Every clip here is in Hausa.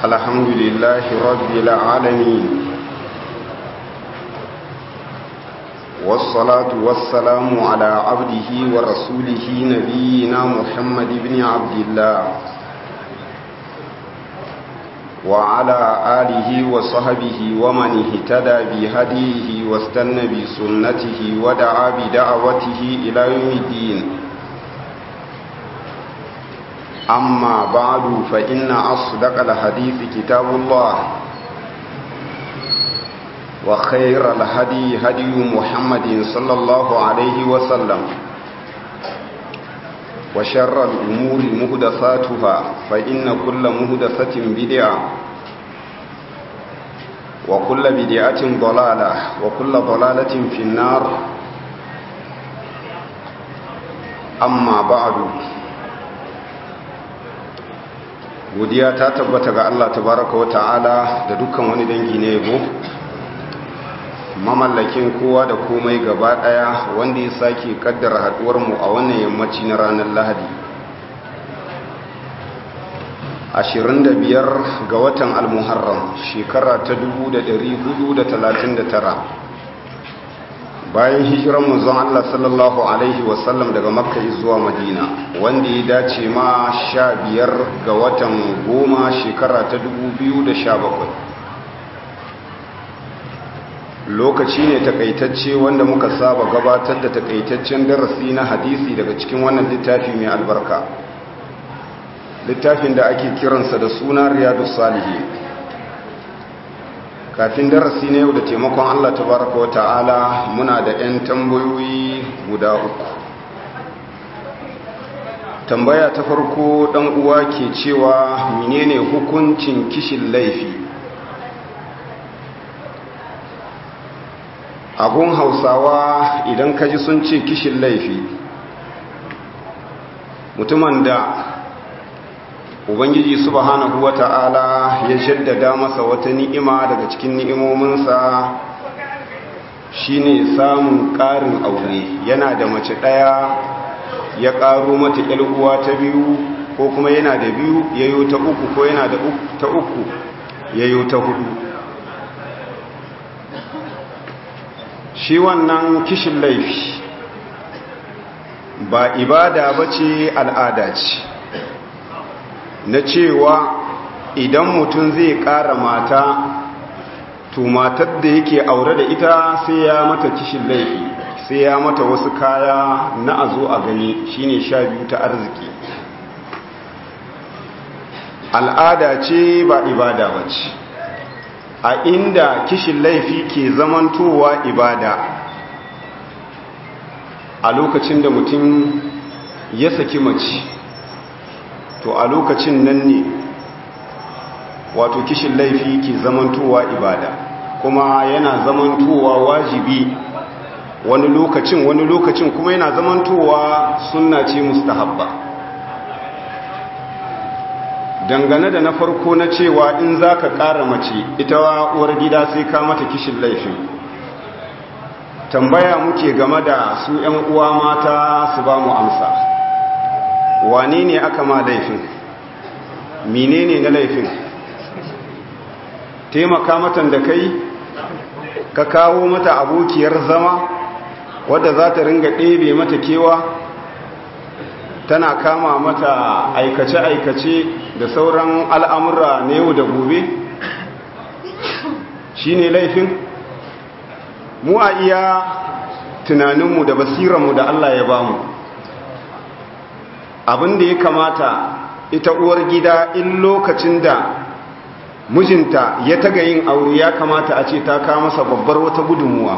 الحمد لله رب العالمين والصلاة والسلام على عبده ورسوله نبينا محمد بن عبد الله وعلى آله وصحبه ومن اهتدى بهديه واستنى بسنته ودعا بدعوته إلى يوم الدين أما بعد فإن أصدق الحديث كتاب الله وخير الهدي هدي محمد صلى الله عليه وسلم وشر الأمور مهدثاتها فإن كل مهدثة بدعة وكل بدعة ضلالة وكل ضلالة في النار أما بعد godiya ta tabbata ga Allah tabaraka wa ta'ala da dukkan wani dangi na yabo mamallakin kowa da komai gaba daya wanda ya sake kaddara haduwar mu a wannan yammaci na ranar Lahadi 25 ga watan al-Muharram shekara ta 1439 bayan hijiran manzon Allah sallallahu alaihi wasallam daga Makka zuwa Madina wanda ya dace ma 15 ga watan goma shekara ta 2017 lokaci ne takaitacce wanda muka saba gabatar da takaitaccen darasi na hadisi daga cikin wannan littafi mai albarka littafin da ake kiransa da suna riyadus salihin kafin darasi na yau da taimakon Allah tabaraka wa ta'ala muna da 'yan tambayoyi guda uku tambaya ta farko dan uwa ke cewa menene hukuncin kishin laifi agun hausawa idan kaji sun ce kishin laifi mutumin da ubangiji subhanahu wata'ala ya jaddada masa wata ni'ima daga cikin ni'imominsa shine samun ƙarin aure yana da mace ɗaya ya ƙaro mata uwa ta biyu ko kuma yana da biyu yayo ta uku ko yana da ta uku yayo ta hudu shi wannan kishin laifi ba ibada bace al'ada ce na cewa idan mutum zai ƙara mata to matar da yake aure da ita sai ya mata kishin laifi sai ya mata wasu kaya na a zo a gani shine sha biyu ta arziki al'ada ce ba ibada ba ce a inda kishin laifi ke zamantowa ibada a lokacin da mutum ya saki mace to a lokacin nan ne wato kishin laifi ke zamantowa ibada kuma yana zamantowa wajibi wani lokacin wani lokacin kuma yana zamantowa sunna ce mustahabba dangane da na farko na cewa in za ka ƙara mace ita uwar gida sai ka mata kishin laifin tambaya muke game da su 'yan uwa mata su ba mu amsa wane ne aka ma laifin menene na laifin taimaka matan da kai ka kawo mata abokiyar zama wadda za ta ringa ɗebe mata kewa tana kama mata aikace-aikace da sauran al'amura na yau da gobe shi ne laifin mu a iya tunaninmu da basiranmu da Allah ya bamu abin da ya kamata ita uwar gida in lokacin da mijinta ya taga yin aure ya kamata a ce ta kawo masa babbar wata gudunmuwa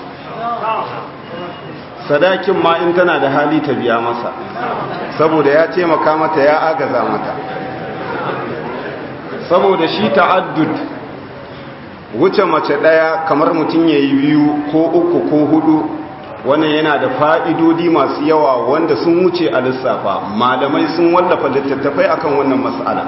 sadakin ma in tana da hali ta biya masa saboda ya taimaka mata ya agaza mata saboda shi ta'addud wuce mace daya kamar mutum ya yi biyu ko uku ko hudu wannan yana da fa'idodi masu yawa wanda sun wuce a lissafa malamai sun wallafa littattafai akan wannan matsala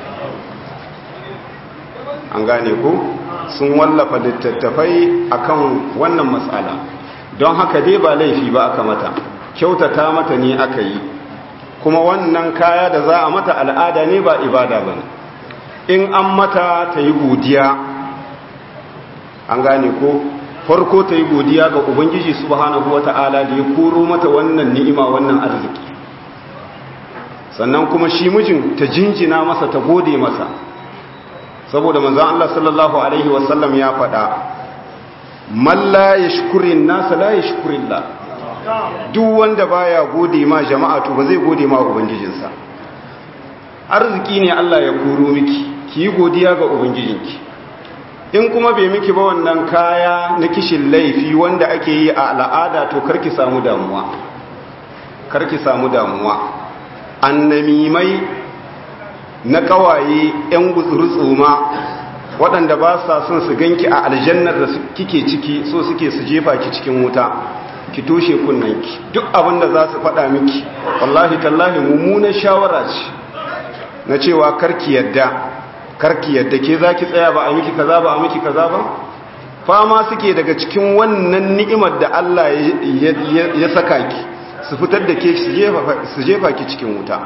an gane ku sun wallafa littattafai akan wannan matsala don haka dai ba laifi ba aka mata kyautata mata ne aka yi kuma wannan kaya da za a mata al'ada ne ba ibada ba in an mata ta yi godiya an gane ko farko ta yi godiya ga ubangiji subhanahu wata'ala da ya koro mata wannan ni'ima wannan arziki sannan kuma shi mijin ta jinjina masa ta gode masa saboda manzon Allah sallallahu alaihi wasallam ya faɗa man la yashkurin nas la yashkurillah duk wanda baya gode ma jama'a to ba zai gode ma ubangijinsa arziki ne Allah ya koro miki ki yi godiya ga ubangijinki in kuma bai miki ba wannan kaya na kishin laifi wanda ake yi a al'ada to karki samu damuwa karki samu damuwa annamimai na kawaye yan gutsurutsuma waɗanda ba sa son su ganki a aljannar da kike ciki so suke su jefa ki cikin wuta ki toshe kunnanki duk abin da za su faɗa miki wallahi tallahi mummunar shawara ce na cewa karki yadda karki yadda ke za ki tsaya ba a miki kaza ba a miki kaza ba fama suke daga cikin wannan ni'imar da Allah ya saka ki su fitar da ke su jefa ki cikin wuta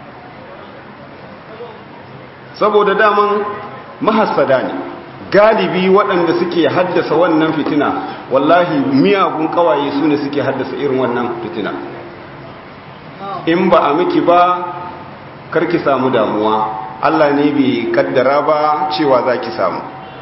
saboda daman mahassada ne galibi waɗanda suke haddasa wannan fitina wallahi miyagun kawaye su ne suke haddasa irin wannan fitina in ba a miki ba karki samu damuwa Allah ne bai kaddara ba cewa za ki samu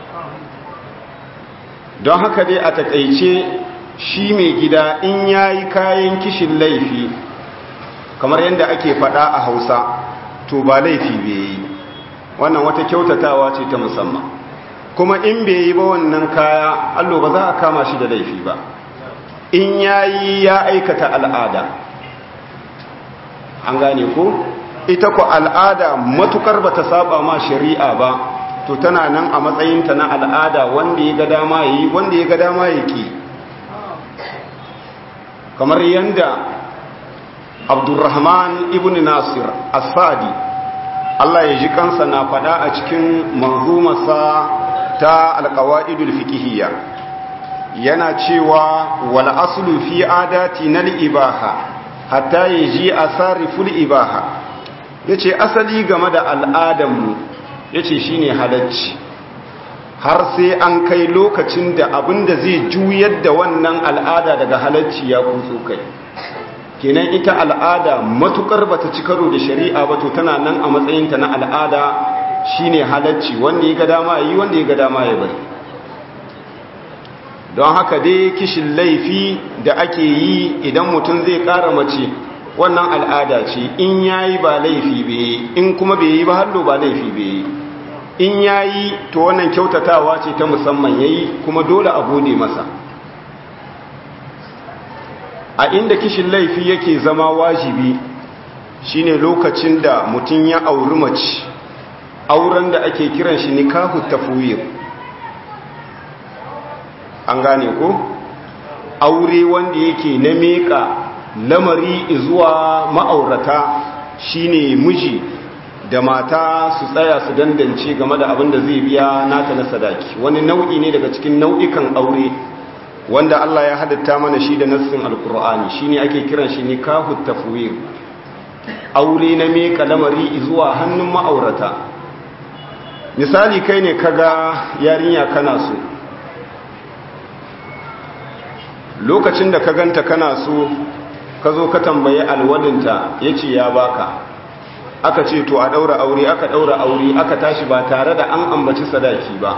don haka dai a takaice shi mai gida in yayi kayan kishin laifi kamar yadda ake faɗa a hausa to ba laifi bai yi wannan wata kyautatawa ce ta musamman kuma in bai yi ba wannan kaya allo ba za a kama shi da laifi ba in yayi ya aikata al'ada an gane ko ita ku al'ada matukar ba ta saba ma shari'a ba to tana nan a matsayinta na al'ada wanda ya ga dama yi wanda ya ga dama ya ki kamar yadda abdurrahman ibn nasir asadi Allah ya ji kansa na fada a cikin manzumarsa ta alkawa'idul fikihiyya yana cewa wal aslu fi adati nal ibaha hatta yaji asariful ibaha yace asali game da al'adanmu yace shine halacci har sai an kai lokacin da abinda zai juyar da wannan al'ada daga halacci ya kutso kai kenan ita al'ada matukar bata ci karo da shari'a ba to tana nan a matsayinta na al'ada shine halacci wanda ya ga dama yi wanda ya ga dama ya bari don haka dai kishin laifi da ake yi idan mutum zai kara mace wannan al'ada ce in yayi ba laifi bai in kuma bai yi ba hallo ba laifi bai in yayi to wannan kyautatawa ce ta musamman yayi kuma dole a gode masa a inda kishin laifi yake zama wajibi shine lokacin da mutum ya auri mace auren da ake kiran shi nikahu tafwir an gane ko aure wanda yake na meka lamari zuwa ma'aurata shine miji da mata su tsaya su dandance game da abin da zai biya nata na sadaki wani nau'i ne daga cikin nau'ikan aure wanda Allah ya hadatta mana shi da nassin alkur'ani shine ake kiran shi nikahu tafwir aure na meka lamari zuwa hannun ma'aurata misali kai ne kaga yarinya kana so lokacin da ka ganta kana so ka zo ka tambaye alwadinta yace ya baka aka ce to a daura aure aka daura aure aka tashi ba tare da an ambaci sadaki ba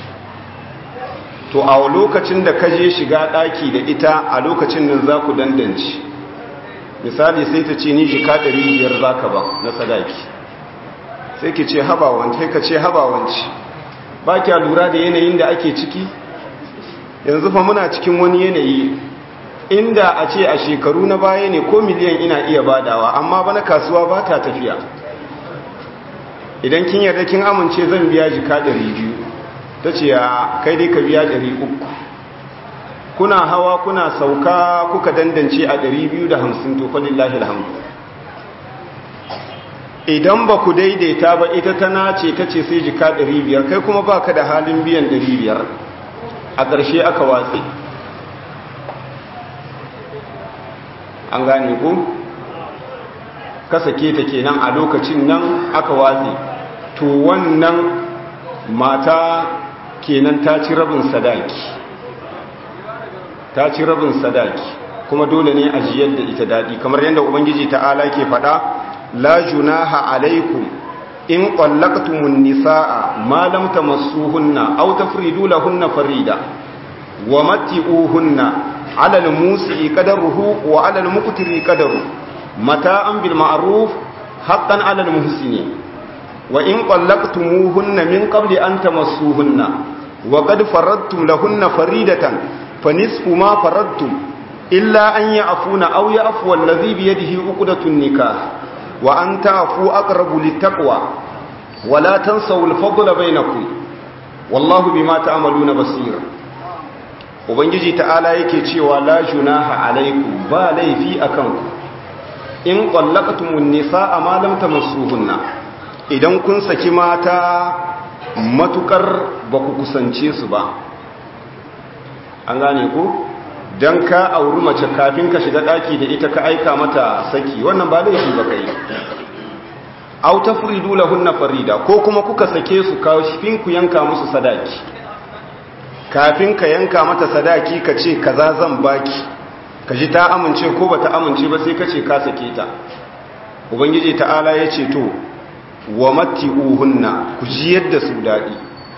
to a lokacin da kaje shiga daki da ita a lokacin nan za ku dandanci misali sai ta ce ni jika 500 za ka ba na sadaki sai ki ce habawanci sai ka ce habawanci ba kya lura da yanayin da ake ciki yanzu fa muna cikin wani yanayi inda a ce a shekaru na baya ne ko miliyan ina iya badawa amma bana kasuwa ba ta tafiya idan kin yarda kin amince zan biya jika 200 ta ce ya kai dai ka biya 300 kuna hawa kuna sauka kuka dandance a 250 to fa lillahi alhamdu idan ba ku daidaita ba ita tana ce ta ce sai jika 500 kai kuma ba ka da halin biyan 500 a ƙarshe aka watsi an gane ku ka sake ta kenan a lokacin nan aka watsi to wannan mata kenan ta ci rabin sadaki ta ci rabin sadaki kuma dole ne a jiyar da ita daɗi kamar yadda ubangiji ta'ala ke faɗa la junaha alaikum in qallaqtumun nisaa ma lam tamassuhunna aw tafridu lahunna farida wa matti'uhunna 'ala al-musi'i qadaruhu wa 'ala al-muqtiri qadaru mata'an bil ma'ruf haqqan 'ala al-muhsinin wa in qallaqtumuhunna min qabli an tamassuhunna wa qad faradtum lahunna faridatan fanisfu ma faradtum illa an ya'funa aw ya'fu alladhi bi yadihi 'uqdatun nikah wa an ta'fu aqrabu littaqwa wa la tansaw al-fadla bainakum wallahu bima ta'maluna basir ubangiji ta'ala yake cewa la junaha alaikum ba laifi akan ku in qallaqtumun nisaa ma lam tamassuhunna idan kun saki mata matukar ba ku kusance su ba an gane ku don ka auri mace kafin ka shiga daki da ita ka aika mata saki wannan ba laifi ba kai au tafridu lahunna farida ko kuma kuka sake su kafin ku yanka musu sadaki kafin ka yanka mata sadaki ka ce kaza zan baki ka ji ta amince ko bata amince ba sai ka ce ka sake ta ubangiji ta'ala ya ce to wa matti'uhunna ku ji yadda su daɗi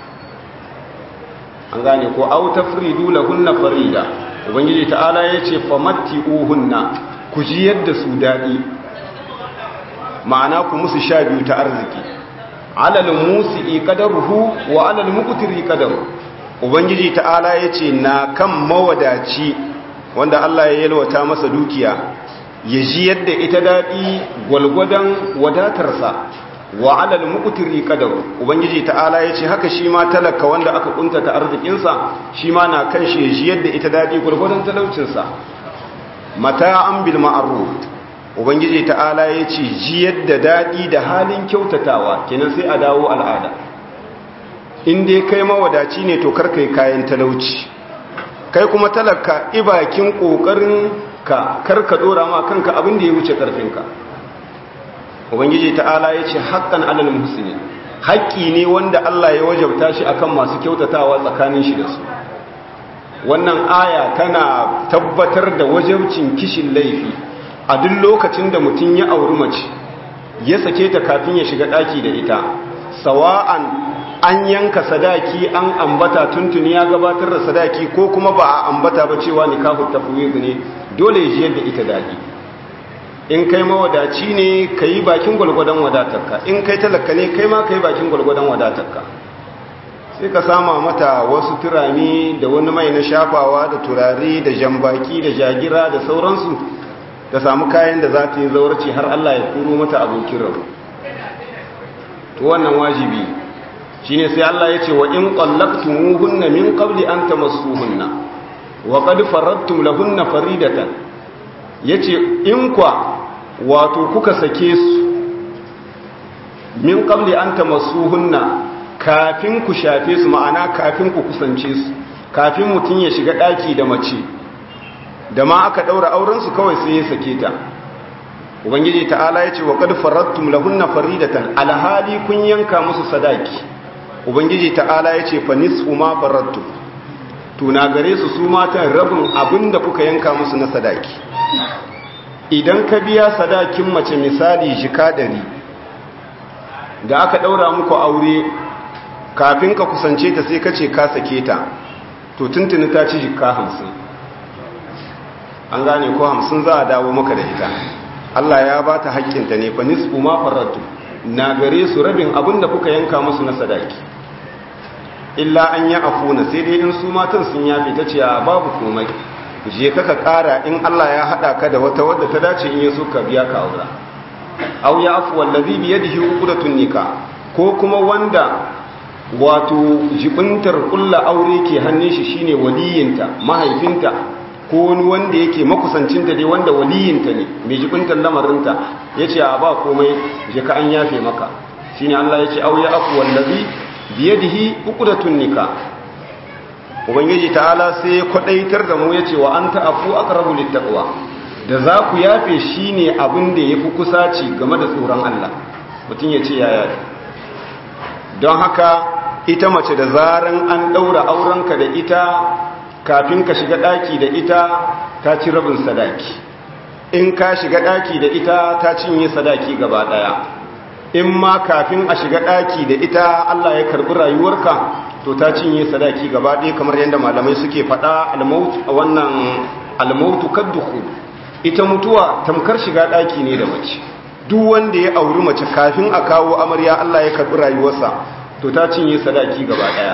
an gane ko au tafridu lahunna farida ubangiji ta'ala yace fa matti'uhunna ku ji yadda su daɗi ma'ana ku musu sha biyu ta arziki alal musi'i qadaruhu wa alal muqtiri qadaru ubangiji ta'ala yace na kan mawadaci wanda Allah ya yalwata masa dukiya ya ji yadda ita daɗi gwalgwadon wadatarsa wa alal muqtiri qadar ubangiji ta'ala yace haka shi ma talaka wanda aka kuntata arzikin sa shi ma na kan shi shi yadda ita dadi gurgurdan talaucin sa mata'an bil ma'ruf ubangiji ta'ala yace ji yadda dadi da halin kyautatawa kenan sai a dawo al'ada in dai kai mawadaci ne to karkai kayan talauci kai kuma talaka ibakin kokarin ka karka dora ma kanka abin da ya wuce karfinka ubangiji ta'ala ya ce haƙƙan alal musulmi haƙƙi ne wanda Allah ya wajabta shi akan masu kyautatawa tsakanin shi da su wannan aya tana tabbatar da wajabcin kishin laifi a duk lokacin da mutum ya auri mace ya sake ta kafin ya shiga ɗaki da ita sawa'an an yanka sadaki an ambata tuntuni ya gabatar da sadaki ko kuma ba a ambata ba cewa nikahu tafwid ne dole ya ji yadda ita daɗi in kai mawadaci ne ka yi bakin gwalgwadon wadatarka in kai talaka ne kai ma ka yi bakin gwalgwadon wadatarka sai ka sama mata wasu turami da wani mai na shafawa da turare da jambaki da jagira da sauransu da samu kayan da za ta yi zaurci har Allah ya kuro mata abokin rabu to wannan wajibi shine sai Allah ya ce wa in qallaqtumuhunna min qabli an tamassuhunna wa qad faradtum lahunna faridatan yace in kwa wato kuka sake su min qabli an tamassuhunna kafin ku shafe su ma'ana kafin ku kusance su kafin mutun ya shiga daki da mace da ma aka daura auren su kawai sai ya sake ta ubangiji ta'ala yace wa qad faradtum lahunna faridatan alhali kun yanka musu sadaki ubangiji ta'ala yace fa nisfu ma faradtum tuna gare su su matan rabin abinda kuka yanka musu na sadaki idan ka biya sadakin mace misali jika ɗari da aka ɗaura muku aure kafin ka kusance ta sai ka ce ka sake ta to tuntuni ta ci jika hamsin an gane ko hamsin za a dawo maka da ita Allah ya ba ta haƙƙinta ne fa nisfu ma faratu na gare su rabin abin da kuka yanka musu na sadaki illa an yi afuna sai dai in su matan sun yafi ta ce a babu komai je ka ka kara in Allah ya hada ka da wata wadda ta dace in yaso ka biya ka aura aw ya afu wallazi bi yadihi uqdatun nikah ko kuma wanda wato jibintar kulla aure ke hannun shi shine waliyinta mahaifinta ko wani wanda yake makusancinta dai wanda waliyinta ne mai jibintar lamarinta yace a ba komai je ka an yafe maka shine Allah yace aw ya afu wallazi bi yadihi uqdatun nikah ubangiji ta'ala sai ya kwadaitar da mu ya ce wa an ta'afu aqrabu littaqwa da za ku yafe shine abin da yafi kusaci game da tsoron Allah mutum ya ce ya yafe don haka ita mace da zaran an ɗaura aurenka da ita kafin ka shiga ɗaki da ita ta ci rabin sadaki in ka shiga ɗaki da ita ta cinye sadaki gaba ɗaya in ma kafin a shiga ɗaki da ita Allah ya karɓi rayuwarka to ta cinye sadaki gaba ɗaya kamar yadda malamai suke faɗa wannan almautu kadduhu ita mutuwa tamkar shiga ɗaki ne da mace duk wanda ya auri mace kafin a kawo amarya Allah ya karɓi rayuwarsa to ta cinye sadaki gaba ɗaya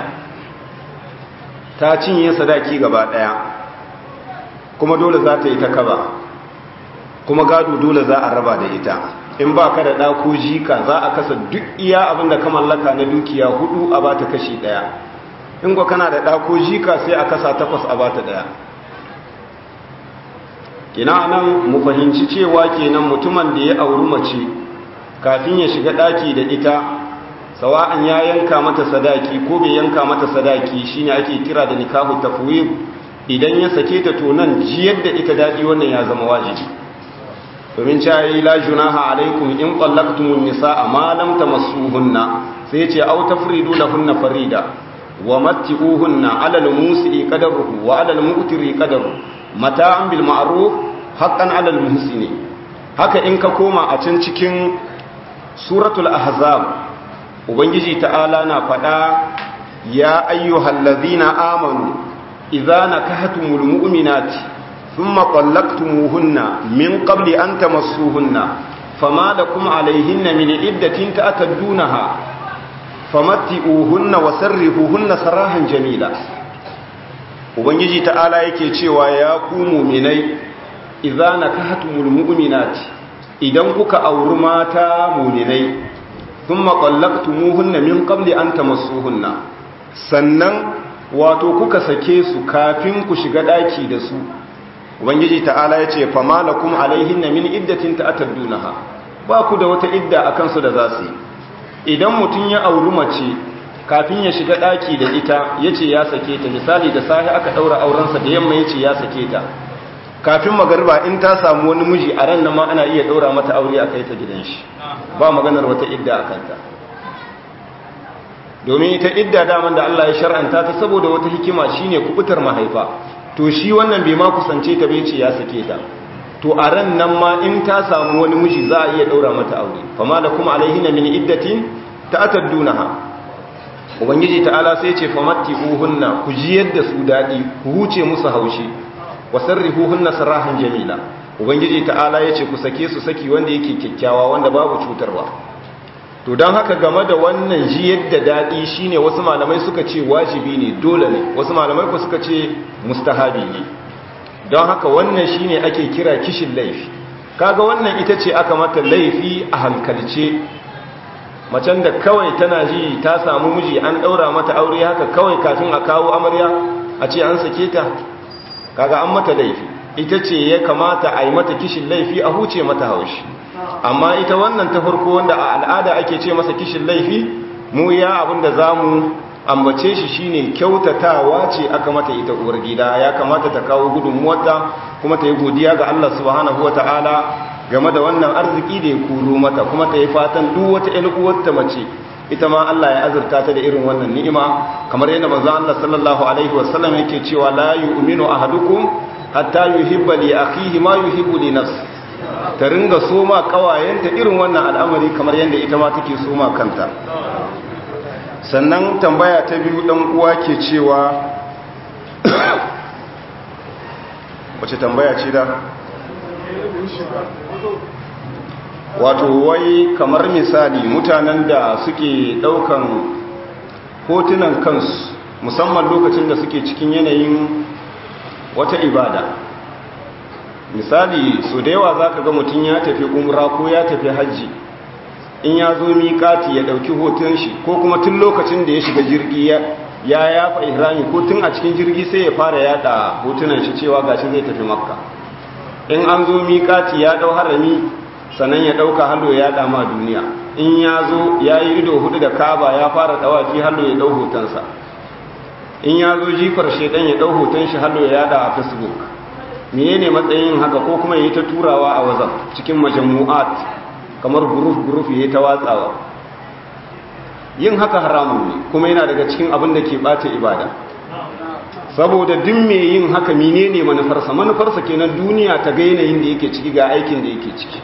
ta cinye sadaki gaba ɗaya kuma dole za ta yi ta kaba kuma gado dole za a raba da ita in ba ka da ɗa ko jika za a kasa duk iya abin da ka mallaka na dukiya hudu a ba ta kashi ɗaya in kwa kana da ɗa ko jika sai a kasa takwas a ba ta ɗaya kina nan mu fahimci cewa kenan mutumin da ya auri mace kafin ya shiga ɗaki da ita sawa'an ya yanka mata sadaki ko bai yanka mata sadaki shine ake kira da nikahu tafwid idan ya sake ta to nan jiyar da ita daɗi wannan ya zama wajibi domin cayi la junaha alaikum in qallaqtumun nisaa ma lam tamassuhunna sai yace aw tafridu lahunna farida wa matti'uhunna 'ala al-musi'i qadaruhu wa 'ala al-mu'tiri qadaru mata'an bil ma'ruf haqqan 'ala al-muhsini haka in ka koma a can cikin suratul ahzab ubangiji ta'ala na fada ya ayyuhallazina amanu idza nakahtumul mu'minati ثم طلقتموهن من قبل أن تمسوهن فما لكم عليهن من عدة تأتدونها فمتئوهن وسرهوهن سراحا جميلا ubangiji ta'ala yake cewa ya ku muminai idza nakahtumul mu'minati idan kuka auri mata muminai thumma qallaqtumuhunna min qabli an tamassuhunna sannan wato kuka sake su kafin ku shiga daki da su ubangiji ta'ala ya ce fama lakum alaihinna min iddatin ta'taddunaha ba ku da wata idda akan su da za su yi idan mutum ya auri mace kafin ya shiga daki da ita yace ya sake ta misali da sahi aka daura auren sa da yamma yace ya sake ta kafin magariba in ta samu wani miji a ran nan ma ana iya daura mata aure a kai ta gidan shi ba maganar wata idda akan ta domin ita idda daman da Allah ya shar'anta ta saboda wata hikima shine kubutar mahaifa to shi wannan bai ma kusance ta bai ce ya sake ta to a ran nan ma in ta samu wani miji za a iya daura mata aure fama da kuma alaihina min iddatin ta'taddunaha ubangiji ta'ala sai ce famattihuhunna ku ji yadda su dadi ku huce musu haushi wasarrihuhunna sarahan jamila ubangiji ta'ala yace ku sake su saki wanda yake kyakkyawa wanda babu cutarwa to don haka game da wannan ji yadda daɗi shine wasu malamai suka ce wajibi ne dole ne wasu malamai ku suka ce mustahabi ne don haka wannan shine ake kira kishin laifi kaga wannan ita ce aka mata laifi a hankalce macen da kawai tana ji ta samu miji an ɗaura mata aure haka kawai kafin a kawo amarya a ce an sake ta kaga an mata laifi ita ce ya kamata a yi mata kishin laifi a huce mata haushi amma ita wannan ta farko wanda a al'ada ake ce masa kishin laifi mu ya abinda za mu ambace shi shine kyautatawa ce aka mata ita uwar gida ya kamata ta kawo gudunmuwarta kuma ta yi godiya ga Allah subhanahu ta'ala game da wannan arziki da ya kuro mata kuma ta yi fatan duk wata ƴan mace ita ma Allah ya azurta ta da irin wannan ni'ima kamar yadda manzo Allah sallallahu alaihi wasallam yake cewa la yu'minu ahadukum hatta yuhibba li akhihi ma yuhibbu li nafsihi ta ringa soma kawayenta irin wannan al'amari kamar yadda ita ma take soma kanta sannan tambaya ta biyu dan uwa ke cewa wace tambaya ce da wato wai kamar misali mutanen da suke daukan hotunan kansu musamman lokacin da suke cikin yanayin wata ibada misali so da yawa za ka ga mutum ya tafi umra ko ya tafi hajji in ya zo miƙati ya ɗauki hoton shi ko kuma tun lokacin da ya shiga jirgi ya yafa ihrami ko tun a cikin jirgi sai ya fara yada hotunan shi cewa gashi zai tafi makka in an zo miƙati ya ɗau harami sannan ya ɗauka hallo ya yada ma duniya in ya zo ya yi ido hudu da kaba ya fara ɗawaki hallo ya ɗau hotonsa in ya zo jifar shaidan ya ɗau hoton shi hallo ya yada a facebook menene matsayin haka ko kuma yayi ta turawa a wazan cikin majmu'at kamar group group yayi ta watsawa yin haka haramun ne kuma yana daga cikin abin da ke bata ibada saboda duk mai yin haka menene manufarsa manufarsa kenan duniya ta ga yanayin da yake ciki ga aikin da yake ciki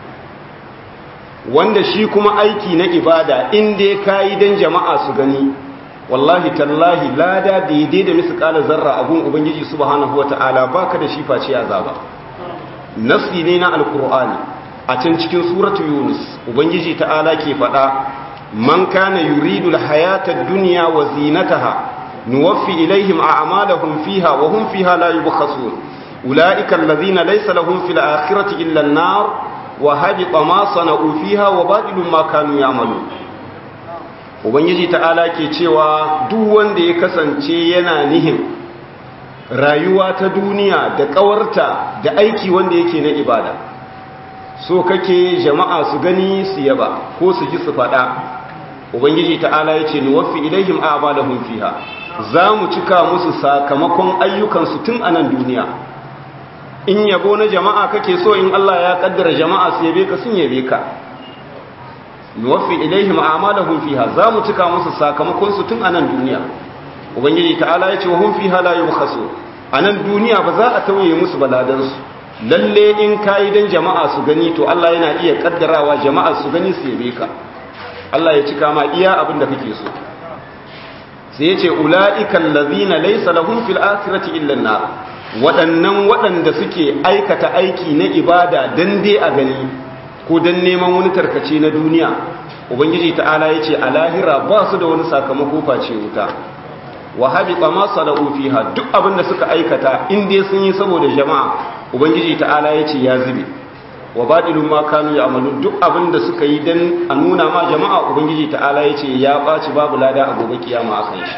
wanda shi kuma aiki na ibada in dai kayi dan jama'a su gani wallahi tallahi lada daidai da misqala zarra abun ubangiji subhanahu wataala baka da shi face azaba nasi ne na alqur'ani a can cikin suratu yunus ubangiji ta'ala ke faɗa man kana yuridu alhayata ad-dunya wa zinataha nuwaffi ilaihim a'malahum fiha wa hum fiha la yubkhasun ulaika alladhina laysa lahum fil akhirati illa an-nar wa habita ma sana'u fiha wa batilun ma kanu ya'malun ubangiji ta'ala ke cewa duk wanda ya kasance yana nihin rayuwa ta duniya da kawarta da aiki wanda yake na ibada so kake jama'a su gani su yaba ko su ji su faɗa ubangiji ta'ala ya ce nuwaffi ilaihim a'malahum fiha za mu cika musu sakamakon ayyukansu tun a nan duniya in yabo na jama'a kake so in Allah ya kaddara jama'a su yabe ka sun yabe ka nuwaffi ilaihim a'malahum fiha za mu cika musu sakamakon su tun a nan duniya ubangiji ta'ala ya ce wa hum fiha la yubkhasu a nan duniya ba za a tauye musu baladansu lalle in kayi dan jama'a su gani to Allah yana iya kaddarawa jama'a su gani su yabe ka Allah ya cika ma iya abin da kake so sai ya ce ula'ikan lazina laysa lahum fil akhirati illa an-nar waɗannan waɗanda suke aikata aiki na ibada dan dai a gani ko dan neman wani tarkace na duniya ubangiji ta'ala ya ce a lahira ba su da wani sakamako face wuta wa habita ma sana'u fiha duk abin da suka aikata in dai sun yi saboda jama'a ubangiji ta'ala ya ce ya zube wa baɗilun ma kanu ya amalu duk abin da suka yi don a nuna ma jama'a ubangiji ta'ala ya ce ya ɓaci babu lada a gobe kiyama a kan shi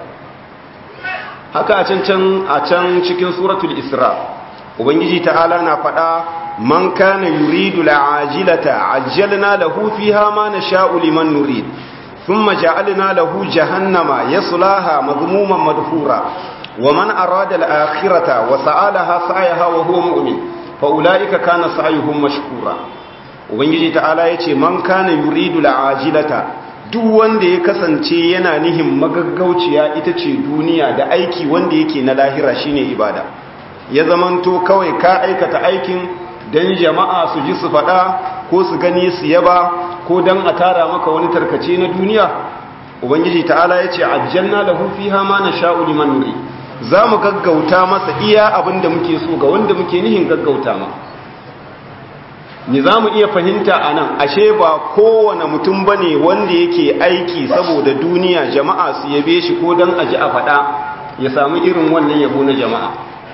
haka a can can a can cikin suratul isra ubangiji ta'ala na faɗa man kana yuridu la'ajilata ajjalna lahu fiha ma nasha'u liman nurid thumma ja'alna lahu jahannama yaslaha madhmuman madhura ومن أراد الآخرة وسعالها سعيها وهو مؤمن فأولئك كان سعيهم مشكورا ubangiji ta'ala ya ce man kana yuridu la'ajilata duk wanda ya kasance yana nihin magaggauciya ita ce duniya da aiki wanda yake na lahira shine ibada ya zamanto kawai ka aikata aikin dan jama'a su ji su faɗa ko su gani su yaba ko dan a tara maka wani tarkace na duniya ubangiji ta'ala ya ce ajjalna lahu fiha ma nasha'u liman nuri za mu gaggauta masa iya abin da muke so ga wanda muke nihin gaggauta ma ni za mu iya fahimta a nan ashe ba kowane mutum ba ne wanda yake aiki saboda duniya jama'a su yabe shi ko don aji a faɗa ya samu irin wannan yabo na jama'a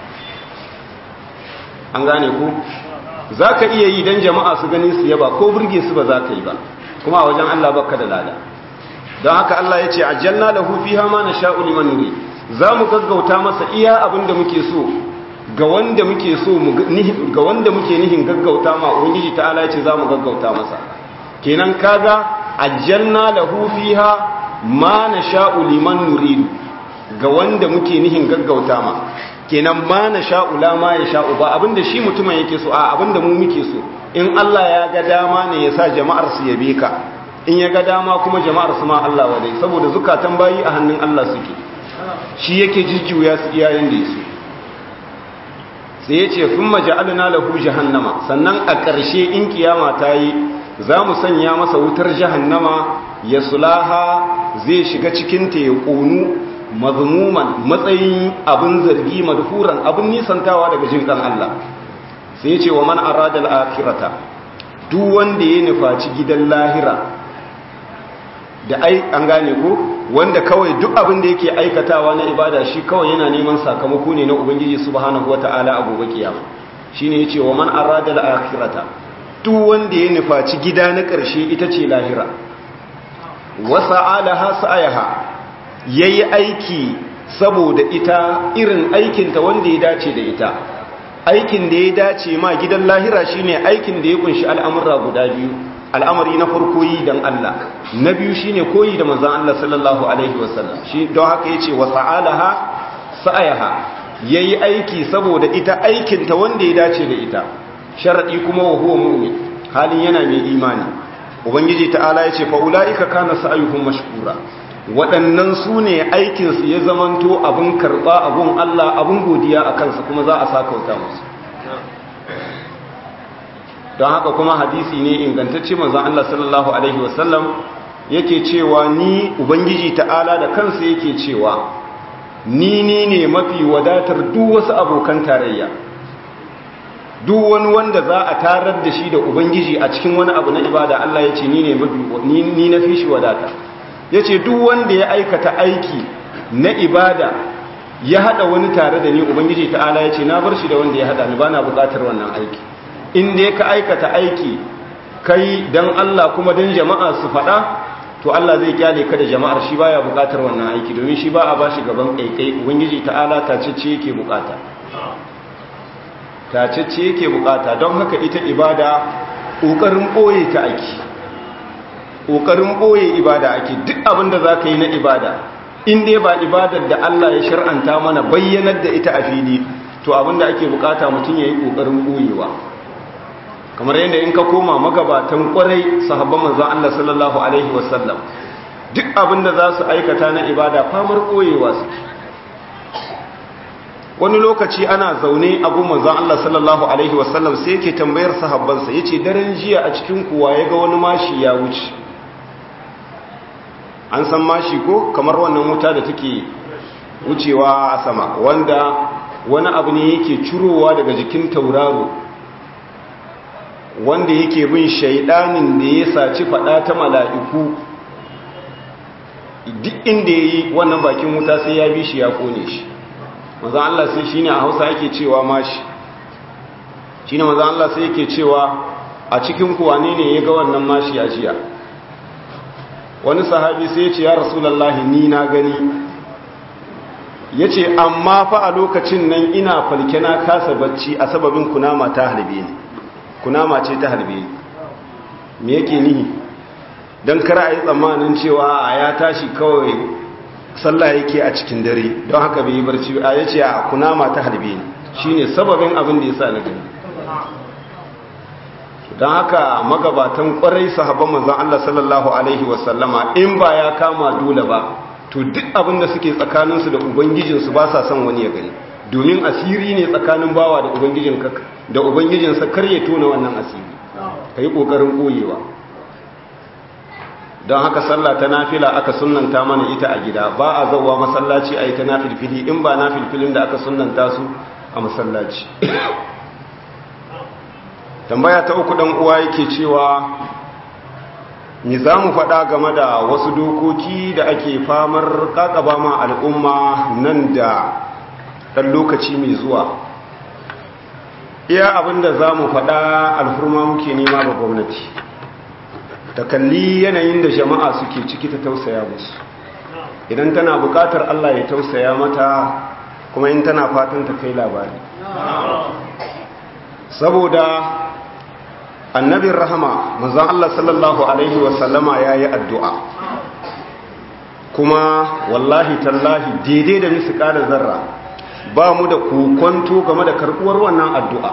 an gane ku za ka iya yi don jama'a su gani su yaba ko burge su ba za ka yi ba kuma a wajen allah baka da lada don haka allah ya ce ajalna lahu fiha ma nasha'u liman nuri za mu gaggauta masa iya abin da muke so ga wanda muke so ga wanda muke nihin gaggauta ma ubangiji ta'ala ya ce za mu gaggauta masa kenan kaga ajjalna lahu fiha ma nasha'u liman nuridu ga wanda muke nihin gaggauta ma kenan ma nasha'u la ma yasha'u ba abinda shi mutumin yake so a abinda mu muke so in Allah ya ga dama ne ya sa jama'ar su yabe ka in ya ga dama kuma jama'ar su ma Allah wadai saboda zukatan bayi a hannun Allah suke shi yake jijjuya su iyayen da yaso sai ya ce sun maja'alina lahu jahannama sannan a ƙarshe in kiyama ta yi za mu sanya masa wutar jahannama ya sulaha zai shiga cikinta ya ƙonu mazmuman matsayin abin zargi madhuran abin nisantawa daga jin ɗan Allah sai ya ce wa man arada al-akhirata duk wanda ya nufaci gidan lahira da ai an gane ko wanda kawai duk abin da yake aikatawa na ibada shi kawai yana neman sakamako ne na ubangiji subhanahu wata'ala a gobe kiyama shine yace wa man arada al-akhirata duk wanda ya nufaci gida na ƙarshe ita ce lahira wa sa'alaha sa'ayaha yayi aiki saboda ita irin aikin ta wanda ya dace da ita aikin da ya dace ma gidan lahira shine aikin da ya kunshi al'amura guda biyu al'amari na farko yi don Allah na biyu shine koyi da manzan Allah sallallahu Alaihi wasallam shi don haka ya ce wa sa'alaha sa'ayaha ya yi aiki saboda ita aikinta wanda ya dace da ita sharaɗi kuma wa huwa mu'min halin yana mai imani ubangiji ta'ala ya ce fa'ula'ika kana sa'ayuhum mashkura waɗannan su ne aikinsu ya zamanto abin karɓa abin Allah abin godiya a kansa kuma za a sakauta musu don haka kuma hadisi ne ingantacce manzon Allah sallallahu alaihi wasallam yake cewa ni ubangiji ta'ala da kansa yake cewa ni ni ne mafi wadatar duk wasu abokan tarayya duk wani wanda za a tarar da shi da ubangiji a cikin wani abu na ibada Allah ya ce ni ne ni na fi shi wadata ya ce duk wanda ya aikata aiki na ibada ya hada wani tare da ni ubangiji ta'ala ya ce na bar shi da wanda ya hada ni ba na bukatar wannan aiki inda ya ka aikata aiki kai don Allah kuma don jama'a su faɗa to Allah zai kyale ka da jama'ar shi baya bukatar wannan aiki domin shi ba a bashi gaban kaikai ubangiji ta'ala tacece yake bukata tacece yake bukata don haka ita ibada kokarin boye ta ake kokarin boye ibada ake duk abin da zaka yi na ibada in dai ba ibadar da Allah ya shar'anta mana bayyanar da ita a fili to abin da ake bukata mutum yayi kokarin boyewa kamar yadda in ka koma magabatan kwarai sahabban manzon Allah sallallahu alaihi wasallam duk abin da za su aikata na ibada famar koyewa su wani lokaci ana zaune abu manzon Allah sallallahu alaihi wasallam sai yake tambayar sahabbansa yace daren jiya a cikin kuwa ya ga wani mashi ya wuce an san mashi ko kamar wannan wuta da take wucewa a sama wanda wani abu ne yake curowa daga jikin tauraro wanda yake bin shaidanin da ya saci fada ta mala'iku duk inda ya yi wannan bakin wuta sai ya bi shi ya kone shi mazan Allah sai shi ne a hausa yake cewa mashi shi ne mazan Allah sai yake cewa a cikin kuwane ne ya ga wannan mashi a jiya wani sahabi sai ya ce ya rasulallah ni na gani ya ce amma fa a lokacin nan ina falke na kasa bacci a sababin kunama ta harbe ni kunama ce ta harbe ni me yake nihi don kara a yi tsammanin cewa a ya tashi kawai sallah yake a cikin dare don haka bai yi barci a ya ce a kunama ta harbe ni shi ne sababin abin da ya sa na gani don haka magabatan kwarai sahabban manzan Allah sallallahu Alaihi wasallama in ba ya kama dole ba to duk abin da suke tsakaninsu da ubangijinsu ba sa son wani ya gani domin asiri ne tsakanin bawa da ubangijin da ubangijinsa kar ya tona wannan asiri ka yi ƙoƙarin ɓoyewa don haka sallah ta nafila aka sunanta mana ita a gida ba a zauwa masallaci a yi ta nafilfili in ba nafilfilin da aka sunanta su a masallaci tambaya ta uku ɗan uwa yake cewa ni za mu faɗa game da wasu dokoki da ake famar ƙaƙaba ma al'umma nan da ɗan lokaci mai zuwa iya abinda za mu faɗa alfurma muke nema ga gwamnati ta kalli yanayin da jama'a suke ciki ta tausaya musu idan tana buƙatar allah ya tausaya mata kuma in tana fatan ta kai labari saboda annabin rahama manzan Allah sallallahu Alaihi wasallama ya yi addu'a kuma wallahi tallahi daidai da nisu ƙada zarra ba mu da kokonto game da karɓuwar wannan addu'a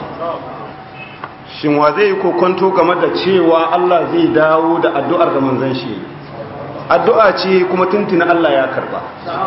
shin wa zai yi kokonto game da cewa Allah zai dawo da addu'ar da manzan shi addu'a ce kuma tuntuna Allah ya karɓa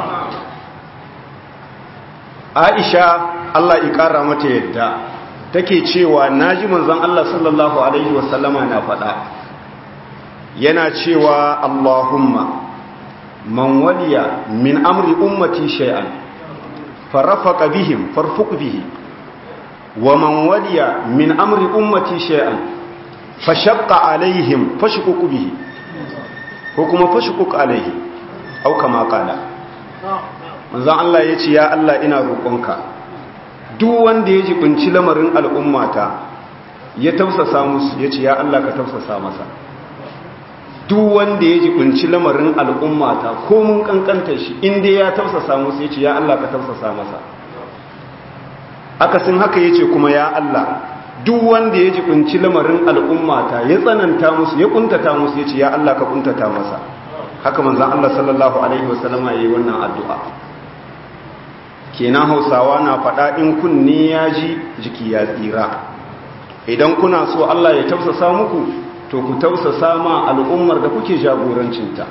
aisha Allah ya ƙara mata yadda take cewa naji manzon Allah sallallahu alaihi wasallama na faɗa yana cewa Allahumma man waliya min amri ummati shay'an farafaqa bihim farfuq bihi wa man waliya min amri ummati shay'an fashaqqa alaihim fashquq bihi ko kuma fashquq alaihi au kama qala manzon Allah yace ya Allah ina roƙonka duk wanda ya jibinci lamarin al'ummata ya tausasa musu ya ce ya Allah ka tausasa masa duk wanda ya jibinci lamarin al'ummata ko mun kankanta shi inda ya tausasa musu ya ce ya Allah ka tausasa masa akasin haka ya ce kuma ya Allah duk wanda ya jibinci lamarin al'ummata ya tsananta musu ya kuntata musu ya ce ya Allah ka kuntata masa haka manzan Allah sallallahu Alaihi wasallama ya yi wannan addu'a kenan hausawa na faɗa in kunne ya ji jiki ya tsira idan kuna so Allah ya tausasa muku to ku tausasa ma al'ummar da kuke jagorancinta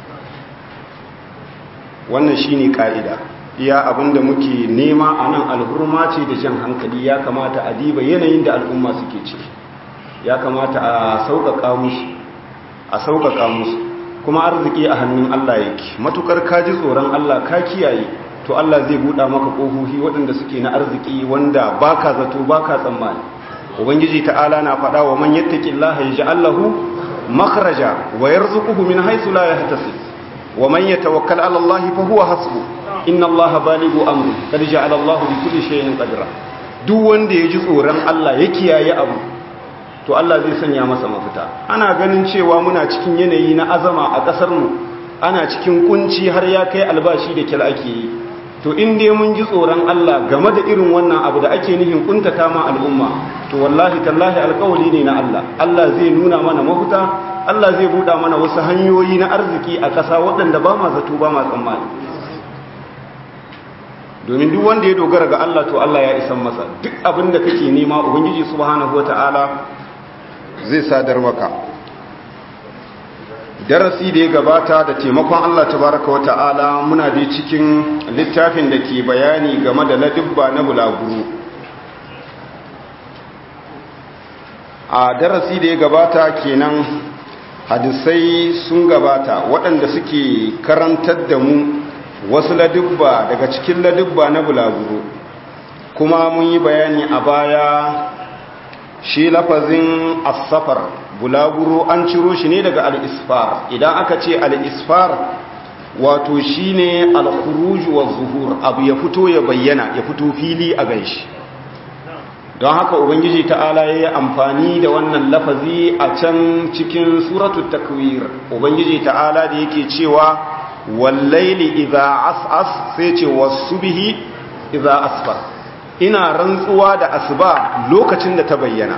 wannan shine ka'ida iya abinda muke nema a nan alhurma ce da jan hankali ya kamata a diba yanayin da al'umma suke ciki ya kamata a sauƙaƙa musu a sauƙaƙa musu kuma arziki a hannun Allah yake matukar ka ji tsoron Allah ka kiyaye to Allah zai buɗa maka ƙofofi waɗanda suke na arziki wanda baka zato baka tsammani ubangiji ta'ala na faɗa wa man yattaqillaha yaj'al lahu makhraja wa yarzuquhu min haythu la yahtasib wa man yatawakkal 'ala Allah fa huwa hasbuh inna allaha baligu amri kad ja'ala allahu bi kulli shay'in qadra duk wanda ya ji tsoron Allah ya kiyaye abu to Allah zai sanya masa mafita ana ganin cewa muna cikin yanayi na azama a kasar mu ana cikin kunci har ya kai albashi da kila ake yi to in dai mun ji tsoron Allah game da irin wannan abu da ake nihin kuntata ma al'umma to wallahi tallahi alƙawali ne na Allah Allah zai nuna mana mafita Allah zai buɗa mana wasu hanyoyi na arziki a ƙasa waɗanda ba ma zato ba ma tsammani domin duk wanda ya dogara ga Allah to Allah ya isan masa duk abin da kake nema ubangiji subhanahu wata'ala zai sadar maka darasi da ya gabata da taimakon Allah tabaraka wata'ala muna da cikin littafin da ke bayani game da ladubba na bulaguru a darasi da ya gabata kenan hadisai sun gabata waɗanda suke karantar da mu wasu ladubba daga cikin ladubba na bulaguro kuma mun yi bayani a baya shi lafazin asafar bulaguro an ciro shi ne daga al'isfar idan aka ce al'isfar wato shi ne alkuruju wa zuhur abu ya fito ya bayyana ya fito fili a ganshi don haka ubangiji ta'ala ya yi amfani da wannan lafazi a can cikin suratul takwir ubangiji ta'ala da yake cewa wallaili idza as'as sai ce wasubihi idza asfar ina rantsuwa da asuba lokacin da ta bayyana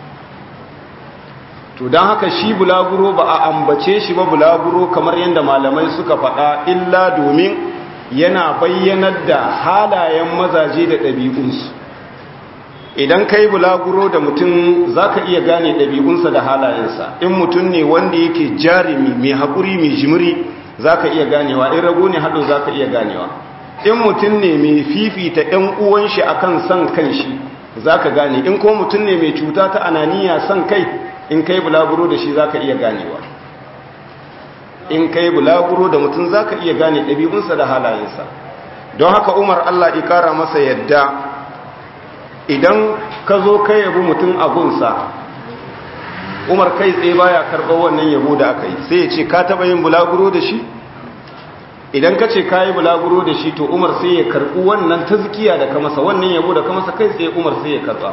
to dan haka shi bulaguro ba a ambace shi ba bulaguro kamar yadda malamai suka faɗa illa domin yana bayyanar da halayen mazaje da ɗabi'unsu idan kai bulaguro da mutum zaka iya gane ɗabi'unsa da halayensa in mutum ne wanda yake jarumi mai haƙuri mai jimiri za ka iya ganewa in rago ne haɗo za ka iya ganewa in mutum ne mai fifita ‘yan uwan shi a kan son kan shi za ka gane in ko mutum ne mai cuta ta ananiya son kai in kai bulaguro da shi za ka iya ganewa in kai bulaguro da mutum za ka iya gane ɗabi'unsa da halayensa don haka umar allah ƙara masa yadda idan ka zo ka yabi mutum abunsa umar kai tsaye baya karɓar wannan yabo da aka yi sai ya ce ka taɓa yin bulaguro da shi idan ka ce ka yi bulaguro da shi to umar sai ya karɓi wannan tazkiya da ka masa wannan yabo da ka masa kai tsaye umar sai ya karɓa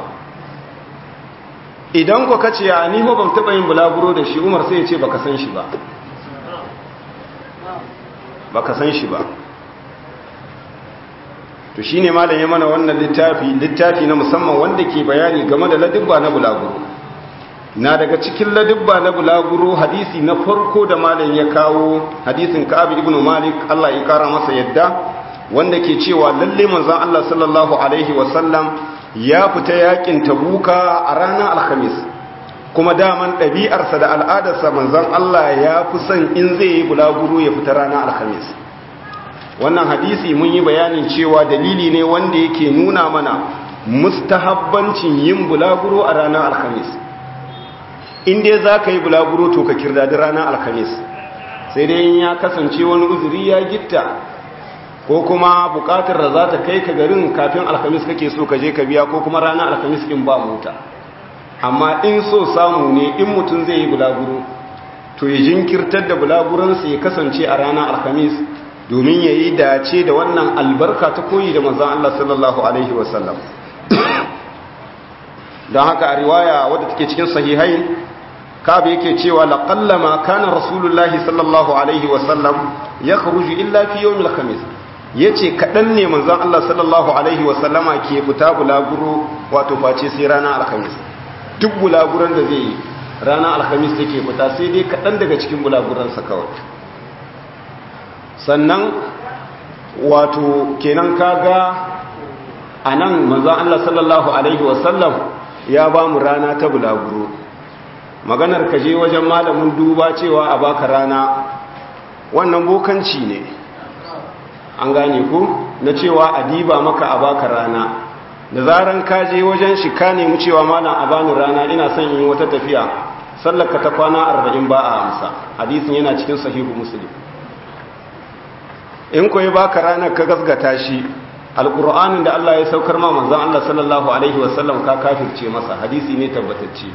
idan ko ka ce a ni ban taɓa yin bulaguro da shi umar sai ya ce baka san shi ba baka san shi ba to shine malam ya mana wannan littafi littafi na musamman wanda ke bayani game da ladubba na bulaguro na daga cikin ladubba na bulaguro hadisi na farko da malam ya kawo hadisin Ka'ab ibn Malik Allah ya kara masa yadda wanda ke cewa lalle manzon Allah sallallahu alaihi wasallam ya fita yakin Tabuka a ranar Alhamis kuma daman ɗabi'arsa da al'adarsa manzon Allah ya fi son in zai yi bulaguro ya fita ranar Alhamis wannan hadisi mun yi bayanin cewa dalili ne wanda yake nuna mana mustahabbancin yin bulaguro a ranar Alhamis in dai za ka yi bulaguro to ka kirda da ranar alhamis sai dai ya kasance wani uzuri ya gitta ko kuma bukatar da za ta kai ka garin kafin alhamis kake so ka je ka biya ko kuma ranar alhamis in ba mota amma in so samu ne in mutum zai yi bulaguro to ya jinkirtar da bulaguransa ya kasance a ranar alhamis domin ya yi dace da wannan albarka ta koyi da manzan Allah sallallahu alaihi wasallam don haka a riwaya wadda take cikin sahihain kabe yake cewa laqallama kana rasulullahi sallallahu alaihi wasallam ya kharuju illa fi yawmil khamis yace kadan ne manzon Allah sallallahu alaihi wasallama ke fita bulaguro wato face sai ranar alhamis duk bulaguran da zai yi ranar alhamis take fita sai dai kadan daga cikin bulaguran sa kawai sannan wato kenan kaga anan manzon Allah sallallahu alaihi wasallam ya ba mu rana ta bulaguro maganar ka je wajen malamin duba cewa a baka rana wannan bokanci ne an gane ku na cewa a diba maka a baka rana da zaran ka je wajen shi ka nemi cewa malam a bani rana ina son yin wata tafiya sallaka ta kwana arba'in ba a amsa hadisin yana cikin sahihu muslim in koyi baka ranar ka gasgata shi alƙur'anin da Allah ya saukar ma manzon Allah sallallahu alaihi wasallam ka kafirce masa hadisi ne tabbatacce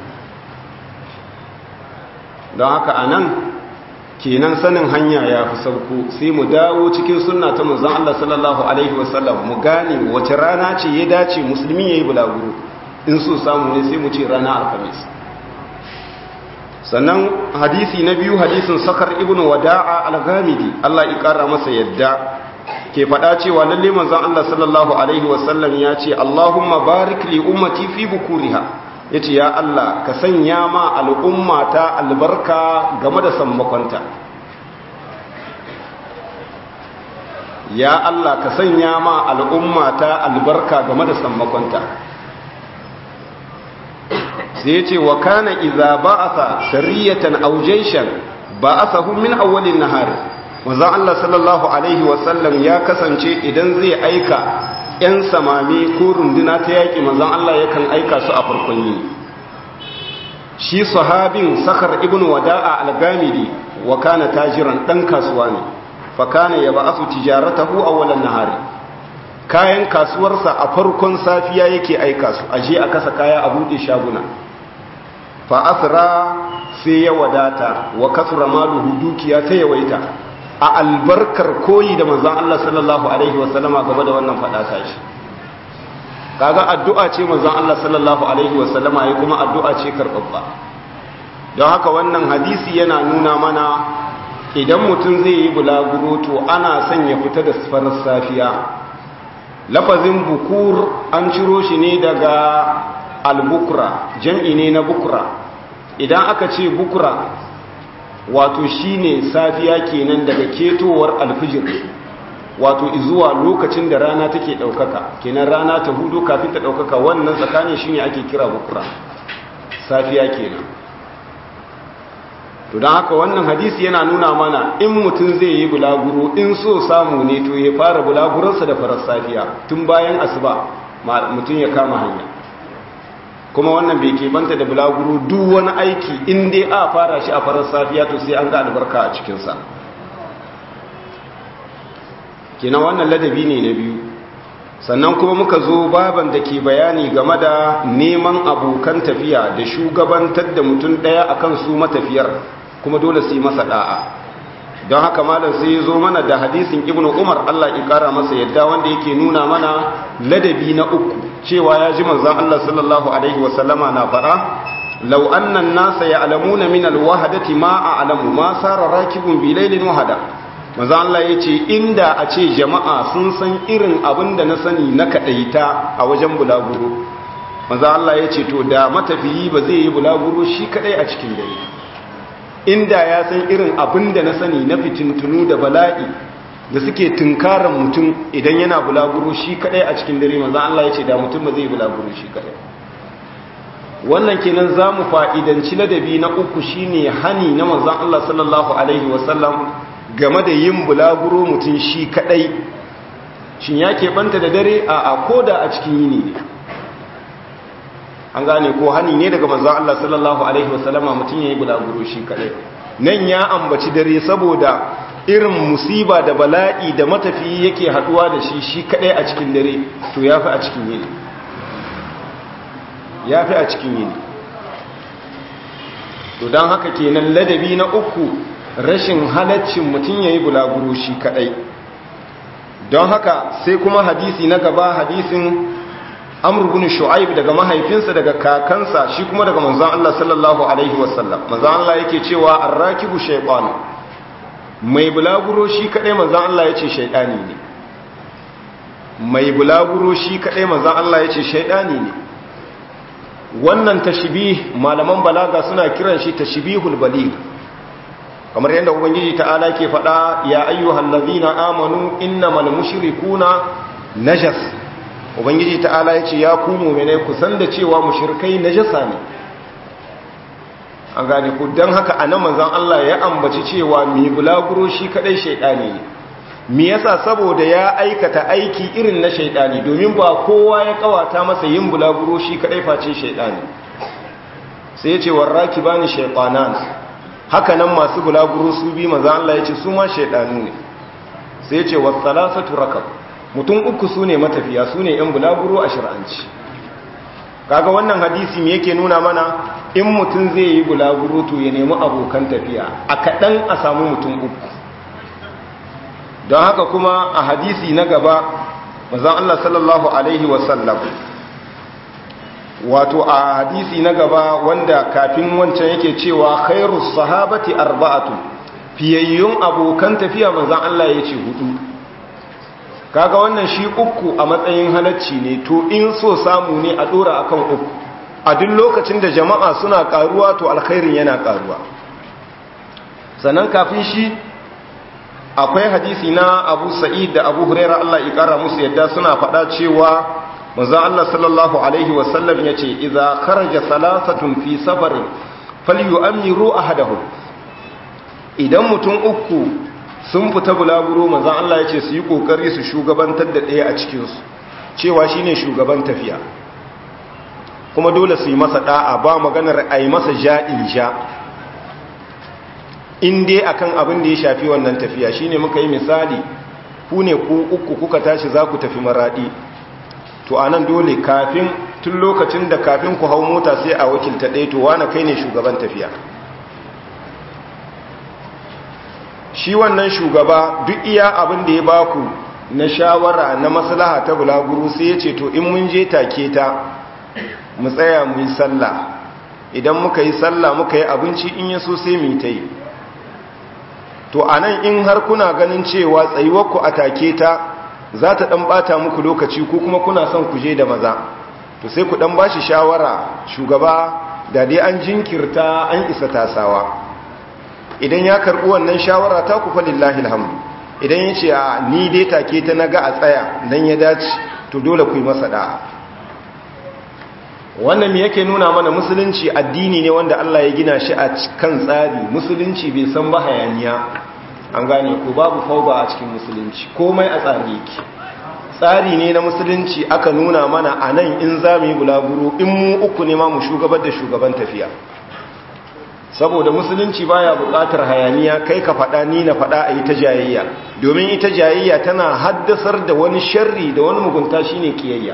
don haka anan kenan sanin hanya ya fi sauko sai mu dawo cikin sunna ta manzon Allah sallallahu alaihi wasallam mu gane wace rana ce ya dace musulmi yayi bulaguro in so samu ne sai mu ce rana alhamis sannan hadisi na biyu hadisin sakar ibnu wada'a al-ghamidi Allah ya kara masa yadda ke faɗa cewa lalle manzon Allah sallallahu alaihi wasallam ya ce Allahumma barik li ummati fi bukuriha yace ya Allah ka sanya ma al'ummata albarka game da sammakonta ya Allah ka sanya ma al'ummata albarka game da sammakonta sai yace wa kana idza ba'atha sariyatan aw jayshan ba'athahum min awwalin nahar manzon Allah sallallahu alaihi wasallam ya kasance idan zai aika 'yan samami ko runduna ta yaƙi manzon Allah yakan aika su a farkon yini shi sahabin sakar ibn wada'a al-gamidi wa kana tajiran dan kasuwa ne fa kana yab'asu tijaratahu awwalan nahari kayan kasuwarsa a farkon safiya yake aika su aje a kasa kaya a bude shaguna fa asra sai ya wadata wa kasura maluhu dukiya ta yawaita a albarkar koyi da manzan Allah sallallahu Alaihi wasallama game da wannan faɗata shi kaga addu'a ce manzan Allah sallallahu Alaihi wasallama ya kuma addu'a ce karɓaɓɓa don haka wannan hadisi yana nuna mana idan mutum zai yi bulaguro to ana son ya fita da farar safiya lafazin bukur an ciro shi ne daga albukura jam'i ne na bukura idan aka ce bukura wato shine safiya kenan daga ketowar alfijir wato zuwa lokacin da rana take daukaka kenan rana ta hudu kafin ta daukaka wannan tsakanin shine ake kira bukra safiya kenan to don haka wannan hadisi yana nuna mana in mutum zai yi bulaguro in so samu ne to ya fara bulaguransa da farar safiya tun bayan asuba mutum ya kama hanya kuma wannan bai banta da bulaguro duk wani aiki in dai a fara shi a farar safiya to sai an ga albarka a cikinsa kina wannan ladabi ne na biyu sannan kuma muka zo baban da ke bayani game da neman abokan tafiya da shugabantar da mutum ɗaya akan su matafiyar kuma dole su yi masa da'a don haka malam sai ya zo mana da hadisin ibnu umar allah ya kara masa yadda wanda yake nuna mana ladabi na uku cewa ya ji manzan allah sallallahu alaihi wasallama na fara lau annan nasa ya alamuna min alwahadati ma a alamu ma sara rakibun bilailin wahada manzan allah ya ce inda a ce jama'a sun san irin abin da na sani na kaɗaita a wajen bulaguro manzan allah ya ce to da matafiyi ba zai yi bulaguro shi kaɗai a cikin dare inda ya san irin abin da na sani na fitintunu da bala'i da suke tunkaran mutum idan yana bulaguro shi kadai a cikin dare manzan Allah ya ce da mutum ba zai bulaguro shi kadai wannan kenan za mu fa'idanci ladabi na uku shine hani na manzan Allah sallallahu alaihi wasallam game da yin bulaguro mutum shi kadai shin ya keɓanta da dare a a koda a cikin yini ne an gane ko hani ne daga manzon Allah sallallahu alaihi wasallama mutum yayi bulaguro shi kadai nan ya ambaci dare saboda irin musiba da bala'i da matafiyi yake haduwa da shi shi kadai a cikin dare to yafi a cikin yini yafi a cikin yini to dan haka kenan ladabi na uku rashin halaccin mutum yayi bulaguro shi kadai don haka sai kuma hadisi na gaba hadisin amr bin shu'aib daga mahaifinsa daga kakansa shi kuma daga manzon Allah sallallahu alaihi wasallam manzon Allah yake cewa arrakibu shaytan mai bulaguro shi kadai manzon Allah yace shaytani ne mai bulaguro shi kadai manzon Allah yace shaytani ne wannan tashbih malaman balaga suna kiran shi tashbihul baligh kamar yadda ubangiji ta'ala ke faɗa ya ayyuhal ladhina amanu innamal mushrikuna najas ubangiji ta'ala ya ce ya ku mu'minai ku san da cewa mushrikai najasa ne an gane ku don haka a nan manzan Allah ya ambaci cewa mai bulaguro shi kadai shaidani ne me yasa saboda ya aikata aiki irin na shaidani domin ba kowa ya kawata masa yin bulaguro shi kadai face shaidani sai ya ce warraki bani shaytanan haka nan masu bulaguro su bi manzan Allah ya ce su ma shaidanu ne sai ya ce wasalasatu rakab mutum uku su ne matafiya su ne yan bulaguro a shir'anci kaga wannan hadisi me yake nuna mana in mutum zai yi bulaguro to ya nemi abokan tafiya a kaɗan a samu mutum uku don haka kuma a hadisi na gaba mazan Allah sallallahu Alaihi wasallam wato a hadisi na gaba wanda kafin wancan yake cewa khairu sahabati arba'atu fiyayyun abokan tafiya mazan Allah ya ce hudu kaga wannan shi uku a matsayin halacci ne to in so samu ne a dora akan uku a duk lokacin da jama'a suna karuwa to alkhairin yana karuwa sannan kafin shi akwai hadisi na abu sa'id da abu huraira Allah ya kara musu yadda suna faɗa cewa manzon Allah sallallahu alaihi wasallam ya ce idza kharaja salasatun fi safarin falyu'ammiru ahadahum idan mutum uku sun fita bulaguro manzon Allah ya ce su yi kokari su shugabantar da ɗaya a cikin su cewa shine shugaban tafiya kuma dole su yi masa da'a ba maganar a yi masa ja'in ja in dai akan abin da ya shafi wannan tafiya shine muka yi misali ku ne ku uku kuka tashi za ku tafi maradi to anan dole kafin tun lokacin da kafin ku hau mota sai a wakilta ɗaya to wane kai ne shugaban tafiya shi wannan shugaba duk iya abin da ya baku na shawara na maslaha ta bulaguro sai ya ce to in mun je take ta mu tsaya mu yi sallah idan muka yi sallah muka yi abinci in yaso sai mu ta yi to anan in har kuna ganin cewa tsayuwarku a take ta za ta dan bata muku lokaci ko kuma kuna son ku je da maza to sai ku dan bashi shawara shugaba da dai an jinkirta an isa tasawa idan ya karbi wannan shawara ta ku falillahi alhamdu idan ya ce ni dai take ta naga a tsaya dan ya dace to dole ku yi masa da'a wannan me yake nuna mana musulunci addini ne wanda Allah ya gina shi a kan tsari musulunci bai san ba hayaniya an gane ko babu fauba a cikin musulunci komai a tsari yake tsari ne na musulunci aka nuna mana a nan in za mu yi bulaguro in mu uku ne ma mu shugabar da shugaban tafiya saboda musulunci baya buƙatar hayaniya kai ka faɗa ni na faɗa a yi ta jayayya domin ita jayayya tana haddasar da wani sharri da wani mugunta shine kiyayya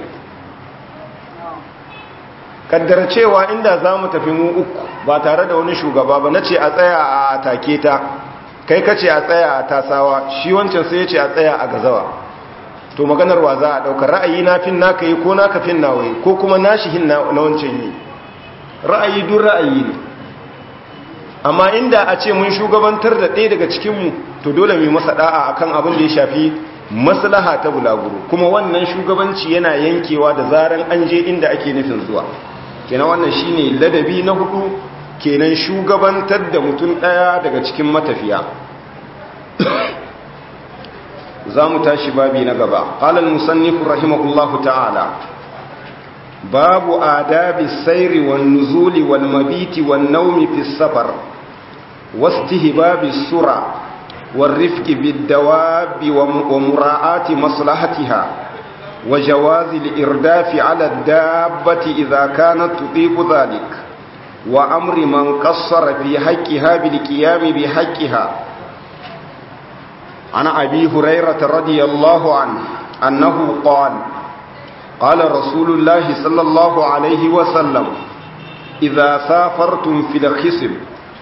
kaddara cewa inda za mu tafi mu uku ba tare da wani shugaba ba na ce a tsaya a take ta kai ka ce a tsaya a tasawa shi wancan sai ya ce a tsaya a gazawa to maganar wa za a ɗaukar ra'ayi na fin naka yi ko naka fin nawayi ko kuma nashi hin na wancan yi ra'ayi duk ra'ayi ne amma inda a ce mun shugabantar da ɗaya daga cikinmu to dole mu masa da'a akan abin da ya shafi maslaha ta bulaguro kuma wannan shugabanci yana yankewa da zaran an je inda ake nufin zuwa kenan wannan shine ladabi na hudu kenan shugabantar da mutum daya daga cikin matafiya za mu tashi babi na gaba ƙalal musannifu rahimahullahu ta'ala babu adabi sairi wan nuzuli wal mabiti wan naumi fi safar wastihbabi sura والرفق بالدواب ومراعاة مصلحتها وجواز الإرداف على الدابة إذا كانت تطيق ذلك وأمر من قصر في حقها بالقيام بحقها عن أبي هريرة رضي الله عنه أنه قال قال رسول الله صلى الله عليه وسلم إذا سافرتم في الخصم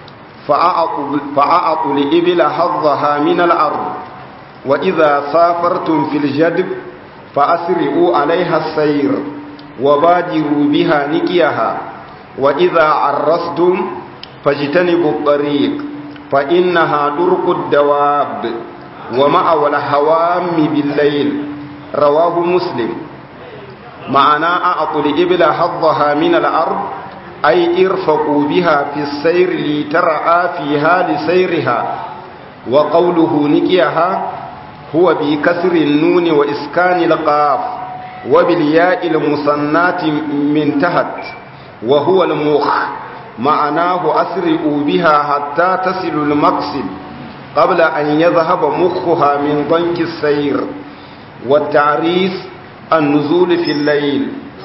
فأعطوا لإبل حظها من الأرض وإذا سافرتم في الجدب فأسرعوا عليها السير وبادروا بها نكيها وإذا عرستم فاجتنبوا الطريق فإنها طرق الدواب ومأوى الهوام بالليل رواه مسلم معنى أعطوا لإبل حظها من الأرض أي ارفقوا بها في السير لترعى فيها لسيرها وقوله نكيها هو بكسر النون وإسكان القاف وبالياء المصنات من تحت وهو المخ ma'anahu asri'u biha hatta tasilu al-maqsid qabla an yadhhaba mukhuha min danki as-sayr wa at-ta'ris an-nuzul fi al-layl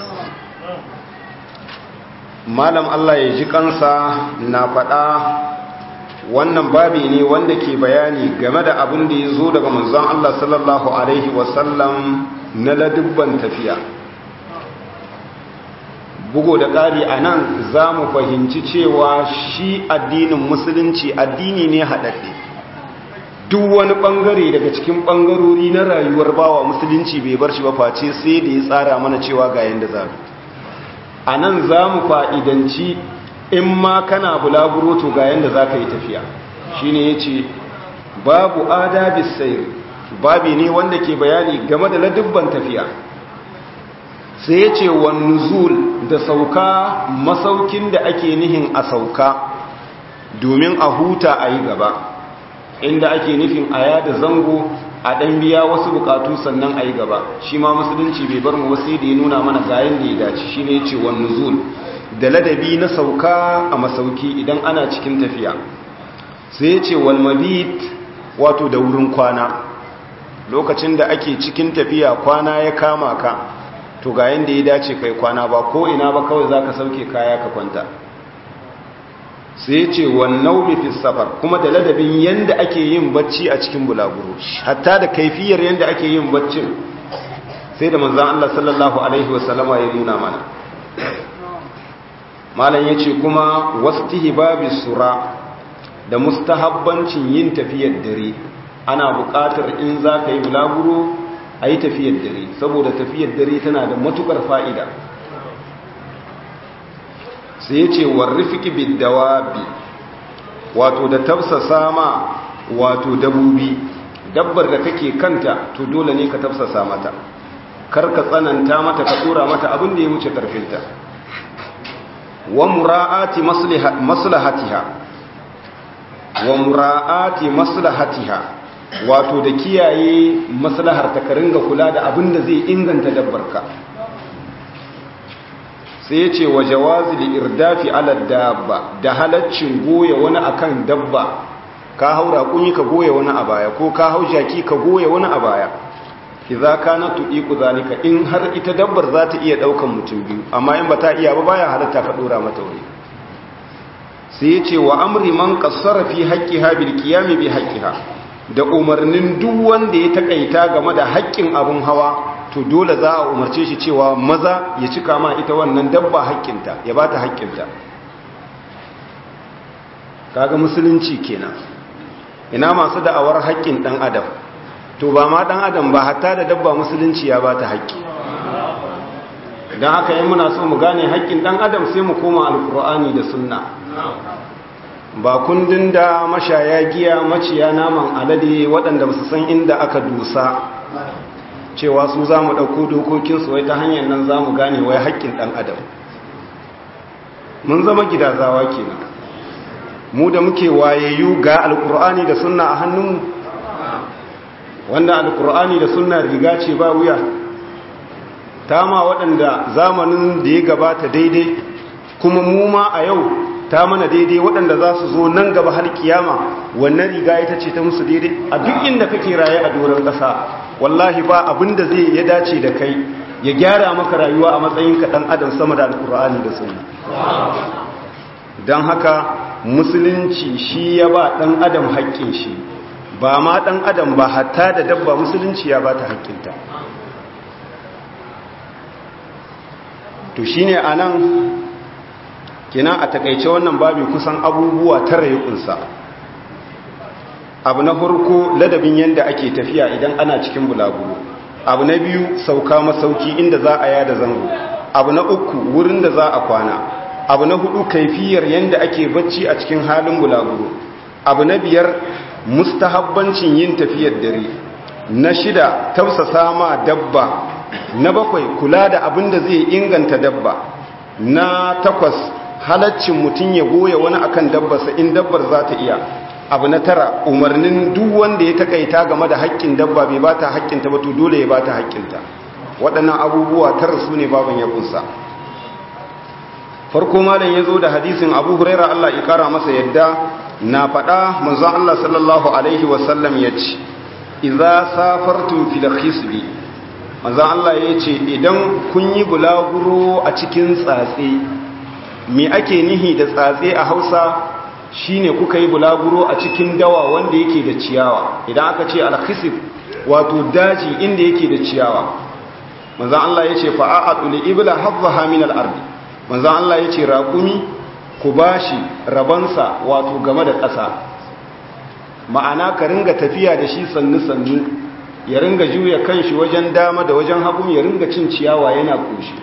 malam Allah ya ji kansa na faɗa wannan babi ne wanda ke bayani game da abin da ya zo daga manzon Allah sallallahu alaihi wasallam na ladubban tafiya bugo da ƙari a nan za mu fahimci cewa shi addinin musulunci addini ne haɗaɗɗe duk wani ɓangare daga cikin ɓangarori na rayuwar bawa musulunci bai bar shi ba face sai da ya tsara mana cewa ga yadda za a nan za mu fa'idanci in ma kana bulaguro to ga yadda za ka yi tafiya shi ne ya ce babu adabis sayar babi ne wanda ke bayani game da ladubban tafiya sai ya ce wa nuzul da sauka masaukin da ake nihin a sauka domin a huta a yi gaba inda ake nufin a yada zango a ɗan biya wasu bukatu sannan a yi gaba shi ma musulunci bai bar mu wasu da ya nuna mana gayan da ya dace shi ne ya ce wa nuzul da ladabi na sauka a masauki idan ana cikin tafiya sai ya ce walmabit wato da wurin kwana lokacin da ake cikin tafiya kwana ya kama ka to ga yanda ya dace kai kwana ba ko ina ba kawai za ka sauke kaya ka kwanta sai ya ce wannan fi safar kuma da ladabin yanda ake yin bacci a cikin bulaguro hatta da kaifiyar yanda ake yin baccin sai da manzan Allah sallallahu alaihi wasallama ya nuna mana malam ya ce kuma wastihi babi sura da mustahabbancin yin tafiyar dare ana buƙatar in za ka yi bulaguro a yi tafiyar dare saboda tafiyar dare tana da matukar fa'ida sai ya ce warrifiki bidawabi wato da tafsasa ma wato dabobi dabbar da kake kanta to dole ne ka tafsasa mata kar ka tsananta mata ka tsora mata abin da ya wuce karfinta wa mura'ati maslahatiha wa mura'ati maslahatiha wato da kiyaye maslahar ta karinga kula da abin da zai inganta dabbarka sai ya ce wa jawazi li irdafi ala dabba da halaccin goya wani akan dabba ka haura kunyi ka goya wani a baya ko ka hau jaki ka goya wani a baya idza kana tuqiqu zalika in har ita dabbar za ta iya daukan mutum biyu amma in ba ta iya ba baya halatta ka dora mata wuri sai yace wa amri man qassara fi haqqiha bil qiyam bi haqqiha da umarnin duk wanda ya takaita game da haƙƙin abun hawa to dole za a umarce shi cewa maza ya cika ma ita wannan dabba haƙƙinta ya bata haƙƙinta kaga musulunci kenan ina masu da'awar haƙƙin dan adam to ba ma dan adam ba hatta da dabba musulunci ya ba ta haƙƙi don haka yi muna so mu gane haƙƙin dan adam sai mu koma alkur'ani da sunna ba kundin da mashaya giya maciya naman alade waɗanda su san inda aka dusa cewa su za mu ɗauko dokokinsu wai ta hanyar nan za mu gane wai haƙƙin ɗan adam mun zama gidazawa kenan mu da muke wayayyu ga alkur'ani da sunna a hannunmu wanda alkur'ani da sunna riga ce ba wuya ta ma waɗanda zamanin da ya gabata daidai kuma mu ma a yau ta mana daidai waɗanda za su zo nan gaba har kiyama wannan riga ita ce ta musu daidai a duk inda kake raye a doron ƙasa wallahi ba abin da zai ya dace da kai ya gyara maka rayuwa a matsayin ka ɗan adam sama da alkur'ani da sunna don haka musulunci shi ya ba ɗan adam haƙƙin shi ba ma ɗan adam ba hatta da dabba musulunci ya ba ta haƙƙinta to shi ne a nan kina a takaice wannan babi kusan abubuwa tara ya ƙunsa abu na farko ladabin yadda ake tafiya idan ana cikin bulaguro abu na biyu sauka masauki inda za a yada zango abu na uku wurin da za a kwana abu na hudu kaifiyar yadda ake bacci a cikin halin bulaguro abu na biyar mustahabbancin yin tafiyar dare na shida tausasa ma dabba na bakwai kula da abin da zai inganta dabba na takwas halaccin mutum ya goya wani akan dabbarsa in dabbar za ta iya abu na tara umarnin duk wanda ya takaita game da haƙƙin dabba bai ba ta haƙƙinta ba to dole ya ba ta haƙƙinta waɗannan abubuwa tara su ne baban ya kunsa farko malam ya zo da hadisin abu huraira Allah ya kara masa yadda na faɗa manzon Allah sallallahu alaihi wasallam ya ce idza safartum fil khisbi manzon Allah ya ce idan kun yi bulaguro a cikin tsatse me ake nihi da tsatse a Hausa shine kuka yi bulaguro a cikin dawa wanda yake da ciyawa idan aka ce al khisb wato daji inda yake da ciyawa manzon Allah ya ce fa'a'atu li ibla hadhaha min al-ardi manzan Allah ya ce raƙumi ku ba shi rabansa wato game da ƙasa ma'ana ka ringa tafiya da shi sannu-sannu ya ringa juya kan shi wajen dama da wajen hagun ya ringa cin ciyawa yana ƙoshi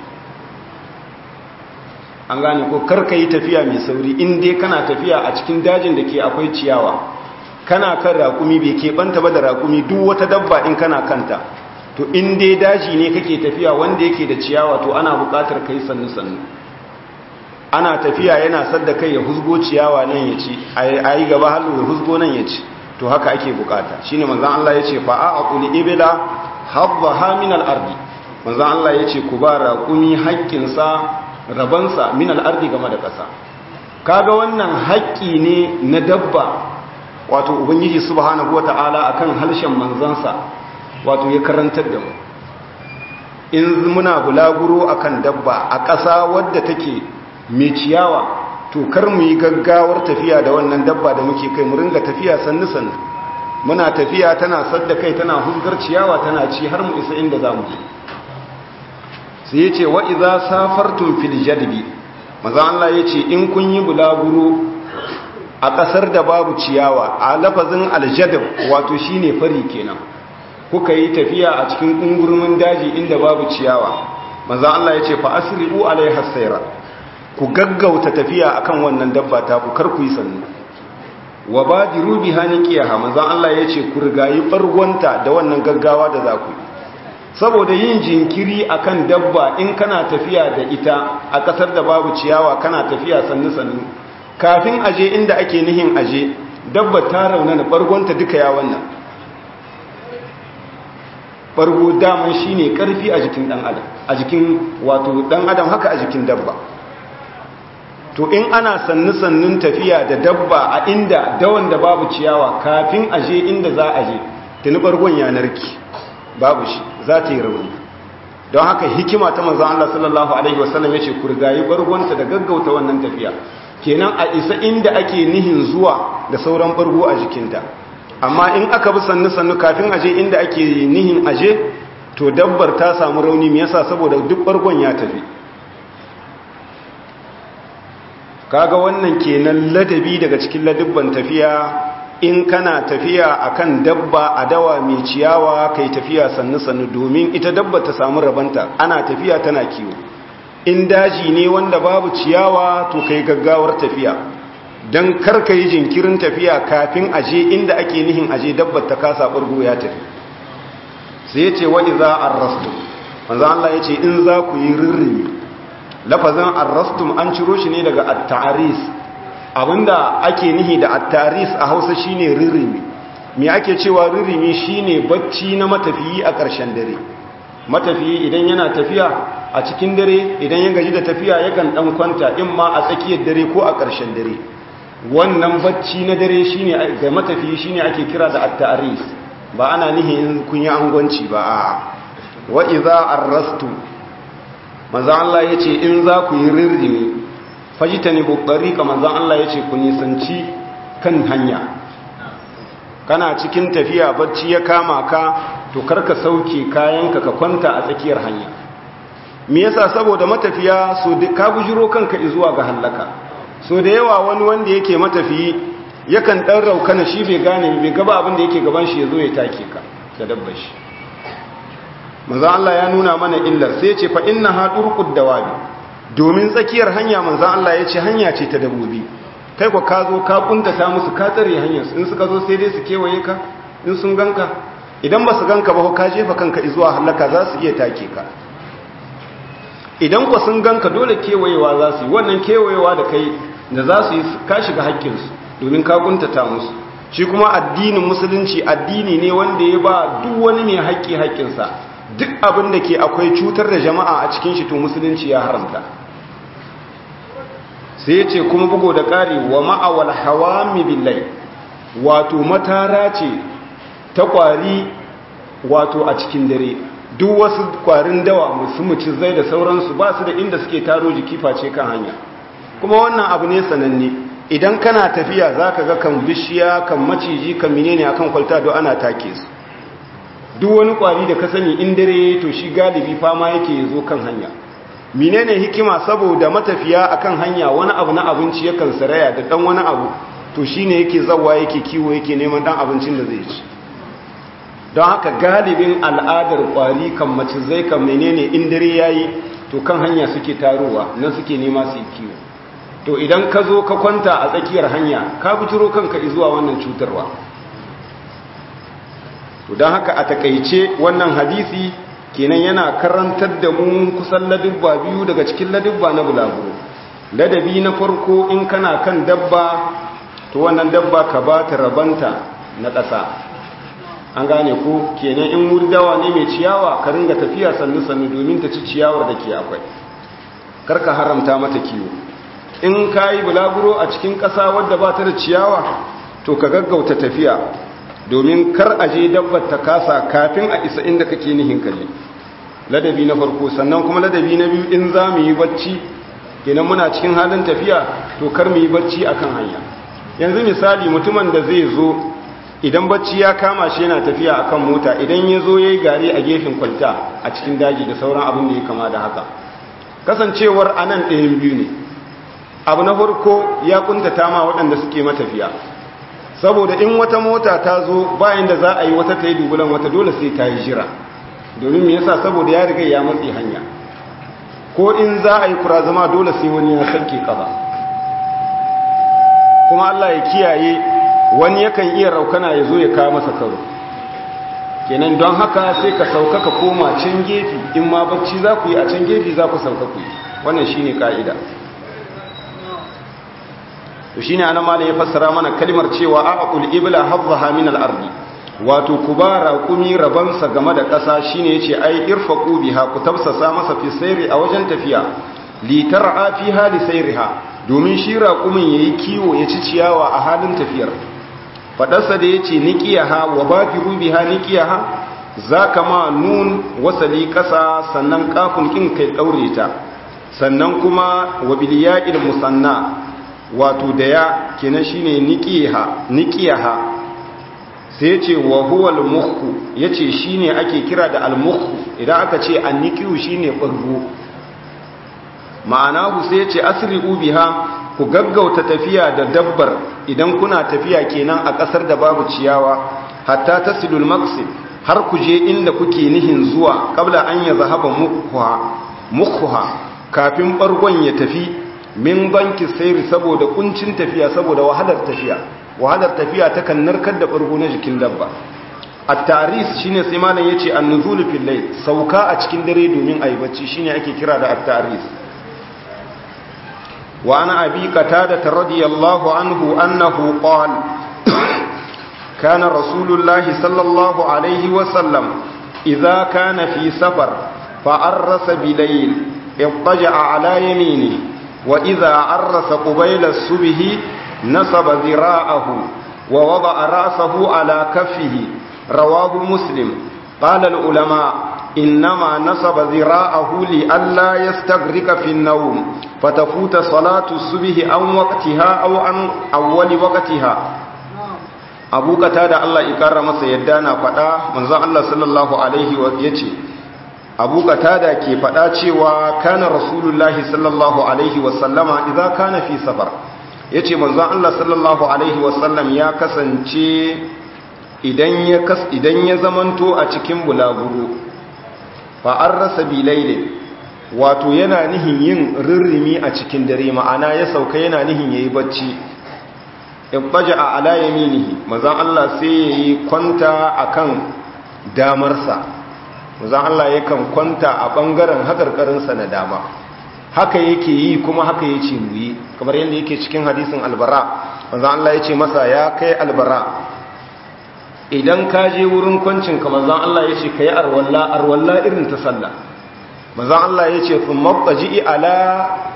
an gane ko karka yi tafiya mai sauri in dai kana tafiya a cikin dajin da ke akwai ciyawa kana kan raƙumi bai keɓanta ba da raƙumi duk wata dabba in kana kanta to in dai daji ne kake tafiya wanda yake da ciyawa to ana buƙatar kai sannu-sannu ana tafiya yana sadda kai ya huzgo ciyawa nan ya ci a yi gaba hallo ya huzgo nan ya ci to haka ake bukata shi ne manzan Allah ya ce fa'a a kuli ibila habba haminal ardi manzan Allah ya ce ku ba raƙumi haƙƙinsa rabansa minal ardi game da ƙasa kaga wannan haƙƙi ne na dabba wato ubangiji subhanahu wata'ala akan harshen manzansa wato ya karantar da mu in muna bulaguro akan dabba a ƙasa wadda take mai ciyawa to kar mu yi gaggawar tafiya da wannan dabba da muke kai mu ringa tafiya sannu sannu muna tafiya tana sadda kai tana huzgar ciyawa tana ci har mu isa inda za mu je sai ya ce wa iza safartum fil jadbi maza Allah ya ce in kun yi bulaguro a ƙasar da babu ciyawa a lafazin aljadab wato shine fari kenan kuka yi tafiya a cikin ƙungurmin daji inda babu ciyawa maza Allah ya ce fa asri'u alaiha sayra ku gaggauta tafiya akan wannan dabba ta ku kar ku yi sannu wa badiru biha niqiyaha manzon Allah yace ku rigayi bargonta da wannan gaggawa da za ku saboda yin jinkiri akan dabba in kana tafiya da ita a kasar da babu ciyawa kana tafiya sannu sannu kafin aje inda ake nihin aje dabba ta raunana bargonta duka ya wannan bargo daman shine karfi a jikin dan adam a jikin wato dan adam haka a jikin dabba to in ana sannu-sannun tafiya da dabba a inda dawan da babu ciyawa kafin aje inda za a je tuni bargon yanarki babu shi za ta yi rauni don haka hikima ta manzan Allah sallallahu Alaihi wasallam ya ce kurgayi bargonta da gaggauta wannan tafiya kenan a isa inda ake nihin zuwa da sauran bargo a jikinta amma in aka bi sannu-sannu kafin aje inda ake nihin aje to dabbar ta samu rauni me yasa saboda duk bargon ya tafi kaga wannan kenan ladabi daga cikin ladubban tafiya in kana tafiya akan dabba a dawa mai ciyawa kai tafiya sannu sannu domin ita dabba ta samu rabanta ana tafiya tana kiwo in daji ne wanda babu ciyawa to kai gaggawar tafiya dan kar ka yi jinkirin tafiya kafin aje inda ake nihin aje dabbar ta kasa burgo ya tafi sai yace wa idza arrastu manzo Allah yace in za ku yi rirrimi lafazin arrastum an ciro shi ne daga at-ta'aris abinda ake nihi da at-ta'aris a Hausa shine ririmi me ake cewa ririmi shine bacci na matafiyi a ƙarshen dare matafiyi idan yana tafiya a cikin dare idan ya gaji da tafiya yakan dan kwanta in ma a tsakiyar dare ko a ƙarshen dare wannan bacci na dare shine ga matafiyi shine ake kira da at-ta'aris ba ana nihi in kun yi angwanci ba a wa idza arrastu manzan Allah ya ce in za ku yi rirrimi fajita ne bubbari ka manzan Allah ya ce ku nisanci kan hanya kana cikin tafiya bacci ya kama ka to karka sauke kayanka ka kwanta a tsakiyar hanya me yasa saboda matafiya so ka bujiro kanka zuwa ga hallaka so da yawa wani wanda yake matafiyi yakan dan raukana shi bai gane bai gaba abin da yake gaban shi yazo ya take ka da dabbar shi manzo Allah ya nuna mana illar sai ya ce fa innaha turqud dawabi domin tsakiyar hanya manzo Allah ya ce hanya ce ta dabobi kai ko ka zo ka kuntata musu ka tsare hanyar in suka zo sai dai su kewaye ka in sun ganka idan ba su ganka ba ka jefa kanka zuwa halaka za su iya take ka idan ku sun ganka dole kewayewa za su yi wannan kewayewa da kai da za su yi ka shiga haƙƙinsu domin ka kuntata musu shi kuma addinin musulunci addini ne wanda ya ba duk wani mai haƙƙi haƙƙinsa duk abin da ke akwai cutar da jama'a a cikin shi to musulunci ya haramta sai ya ce kuma bugo da ƙari wa ma'awal hawami billai wato matara ce ta ƙwari wato a cikin dare duk wasu ƙwarin dawa musu zai da sauransu ba su da inda suke taro jiki face kan hanya kuma wannan abu ne sananne idan kana tafiya za ka ga kan bishiya kan maciji kan menene akan kwalta don ana take su duk wani ƙwari da ka sani in dare to shi galibi fama yake zo kan hanya menene hikima saboda matafiya akan hanya wani abu na abinci yakan saraya da dan wani abu to shine yake zawa yake kiwo yake neman dan abincin da zai ci don haka galibin al'adar kwari kan mace zai kan menene in dare yayi to kan hanya suke tarowa nan suke nema su yi kiwo to idan ka zo ka kwanta a tsakiyar hanya ka buturo kanka zuwa wannan cutarwa to don haka a takaice wannan hadisi kenan yana karantar da mu kusan ladubba biyu daga cikin ladubba na bulaguro ladabi na farko in kana kan dabba to wannan dabba ka ba ta rabanta na ƙasa an gane ko kenan in wurdawa ne mai ciyawa ka ringa tafiya sannu-sannu domin ta ci ciyawar da ke akwai karka haramta mata kiwo in ka yi bulaguro a cikin ƙasa wadda ba ta da ciyawa to ka gaggauta tafiya domin kar a je dabbar ta kasa kafin a isa inda kake nihin kaje ladabi na farko sannan kuma ladabi na biyu in za mu yi bacci kenan muna cikin halin tafiya to kar mu yi bacci akan hanya yanzu misali mutumin da zai zo idan bacci ya kama shi yana tafiya akan mota idan ya zo ya yi gari a gefen kwalta a cikin daji da sauran abin da ya kama da haka kasancewar anan ɗayan biyu ne abu na farko ya kuntata ma waɗanda suke matafiya saboda in wata mota ta zo bayan da za a yi wata ta yi dubulan wata dole sai ta yi jira domin me yasa saboda ya riga ya matsi hanya ko in za a yi kura zama dole sai wani ya sanke kafa kuma Allah ya kiyaye wani yakan iya raukana ya zo ya kawo masa karo kenan don haka sai ka sauka ka koma can gefe in ma bacci za ku yi a can gefe za ku sauka ku yi wannan shine ka'ida to shine anan malam ya fassara mana kalmar cewa aqul ibla hadhaha min al-ardi wato kubara kumi rabansa game da ƙasa shine yace ai irfaqu biha ku tafsasa masa fi sayri a wajen tafiya li tar'a fiha li sayriha domin shi raqumin yayi kiwo ya ci ciyawa a halin tafiyar fadarsa da yace niqiyaha wa bafiru biha niqiyaha zaka ma nun wasali ƙasa sannan kafin kin kai daure ta sannan kuma wa bil ya'il musanna wato da ya kenan shine niqiha niqiyaha sai yace wa huwa al-mukhu yace shine ake kira da al-mukhu idan aka ce an-niqiyu shine bargo ma'ana sai yace asri'u biha ku gaggauta tafiya da dabbar idan kuna tafiya kenan a kasar da babu ciyawa hatta tasilul maqsid har ku je inda kuke nihin zuwa kabla an ya zahaba mukhuha mukhuha kafin bargon ya tafi min banki sayri saboda kuncin tafiya saboda wahalar tafiya wahalar tafiya takan narkar da bargo na jikin dabba at-taris shine sai malam yace an-nuzul fil layl sauka a cikin dare domin ayi bacci shine ake kira da at-taris wa ana abi qatada radiyallahu anhu annahu qala kana rasulullahi sallallahu alaihi wa sallam idza kana fi safar fa arrasa bilayl اضطجع على يمينه وإذا عرس قبيل السبه نصب ذراعه ووضع رأسه على كفه رواه مسلم قال العلماء إنما نصب ذراعه لئلا يستغرق في النوم فتفوت صلاة السبه عن وقتها أو عن أول وقتها abu kata da Allah ikara masa yadda na faɗa manzon Allah sallallahu alaihi wa yace abu katada ke faɗa cewa kana rasulullahi sallallahu alaihi wasallama idan kana fi safar ya ce manzon Allah sallallahu alaihi wasallam ya kasance idan ya kas idan ya zamanto a cikin bulaguro fa an rasa bilailin wato yana nihin yin rirrimi a cikin dare ma'ana ya sauka yana nihin yayi bacci ibbaja a ala yaminihi manzon Allah sai yayi kwanta akan damarsa manzon Allah yakan kwanta a bangaren hakarkarinsa na dama haka yake yi kuma haka yace mu yi kamar yadda yake cikin hadisin albara manzon Allah yace masa ya kai albara idan ka je wurin kwancin ka manzon Allah yace kai arwalla arwalla irin ta sallah manzon Allah yace thumma taji ala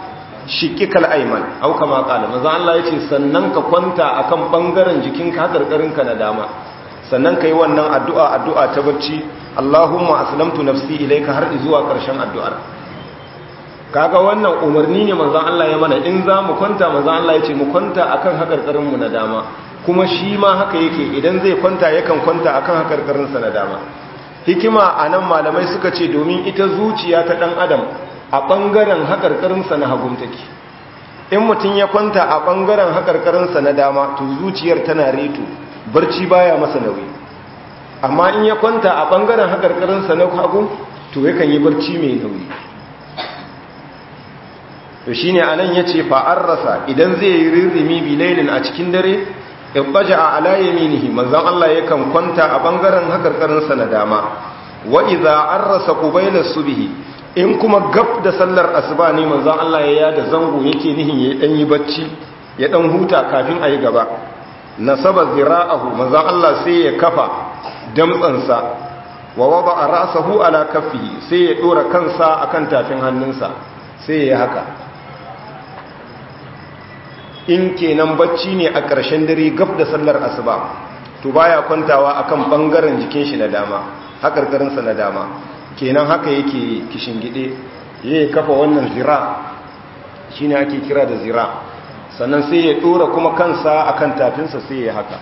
shiqqikal ayman au kama qala manzo Allah yace sannan ka kwanta akan bangaren jikinka hakarkarinka na dama sannan kai wannan addu'a addu'a ta barci Allahumma aslamtu nafsi ilayka har zuwa ƙarshen addu'ar kaga wannan umarni ne manzo Allah ya mana in za mu kwanta manzo Allah yace mu kwanta akan hakarkarinmu na dama kuma shi ma haka yake idan zai kwanta yakan kwanta akan hakarkarinsa na dama hikima a nan malamai suka ce domin ita zuciya ta ɗan adam a ɓangaren haƙarƙarinsa na hagun take in mutum ya kwanta a ɓangaren haƙarƙarinsa na dama to zuciyar tana reto barci baya masa nauyi amma in ya kwanta a ɓangaren haƙarƙarinsa na hagu to yakan yi barci mai nauyi to shi ne a nan ya ce fa'ar rasa idan zai yi rirrimi bilailin a cikin dare ibbaja a ala yaminihi manzon Allah yakan kwanta a bangaren hakarkarinsa na dama wa idza arrasa qabila subhi in kuma gab da sallar asuba ne manzon Allah ya yada zango yake nihin ya dan yi bacci ya dan huta kafin ayi gaba nasaba zira'ahu manzon Allah sai ya kafa damtsansa wa wada'a ra'sahu ala kaffihi sai ya dora kansa akan tafin hannunsa sai ya haka in kenan bacci ne a ƙarshen dare gab da sallar asuba to baya kwantawa akan bangaren jikin shi na dama hakarkarinsa na dama kenan haka yake kishingide yayi kafa wannan zira shine ake kira da zira sannan sai ya dora kuma kansa akan tafinsa sai ya haka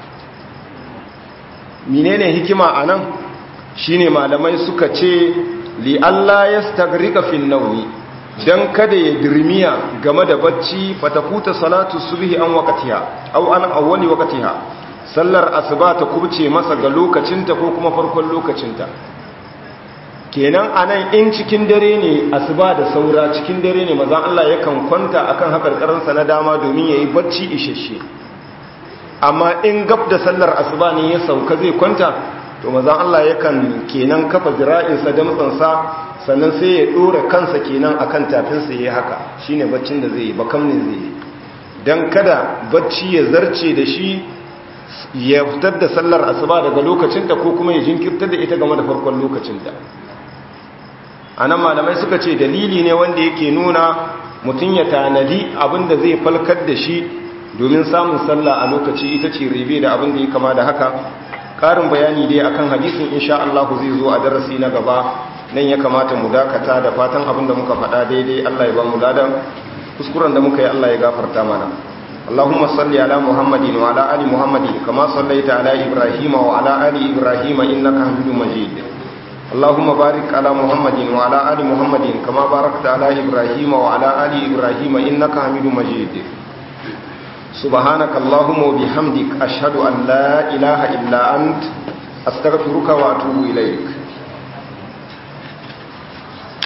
menene hikima anan shine malamai suka ce li Allah yastagrika fil nawmi dan kada ya dirmiya game da bacci fatafuta salatu subhi an waqtiha aw an awwali waqtiha sallar asuba ta kubce masa ga lokacinta ko kuma farkon lokacinta kenan anan in cikin dare ne asuba da saura cikin dare ne mazan Allah yakan kwanta akan hakarkarinsa na dama domin yayi bacci isheshe amma in gab da sallar asuba ne ya sauka zai kwanta to mazan Allah yakan kenan kafa zira'insa damtsansa sannan sai ya dora kansa kenan akan tafinsa yayi haka shine baccin da zai yi bakam ne zai yi dan kada bacci ya zarce da shi ya fitar da sallar asuba daga lokacinta ko kuma ya jinkirtar da ita game da farkon lokacinta anan malamai suka ce dalili ne wanda yake nuna mutum ya tanadi abinda zai falkar da shi domin samun sallah a lokaci ita ce rebe da abin da ya kama da haka ƙarin bayani dai akan hadisin insha Allah zai zo a darasi na gaba nan ya kamata mu dakata da fatan abin da muka faɗa daidai Allah ya ba mu ladan kuskuren da muka yi Allah ya gafarta mana Allahumma salli ala Muhammadin wa ala ali Muhammadin kama sallaita ala Ibrahim wa ala ali Ibrahim innaka Hamidum Majid Allahumma barik ala Muhammadin wa ala ali Muhammadin kama barakta ala Ibrahim wa ala ali Ibrahim innaka Hamidum Majid سبحانك اللهم وبحمدك أشهد أن لا إله إلا أنت أستغفرك وأتوب إليك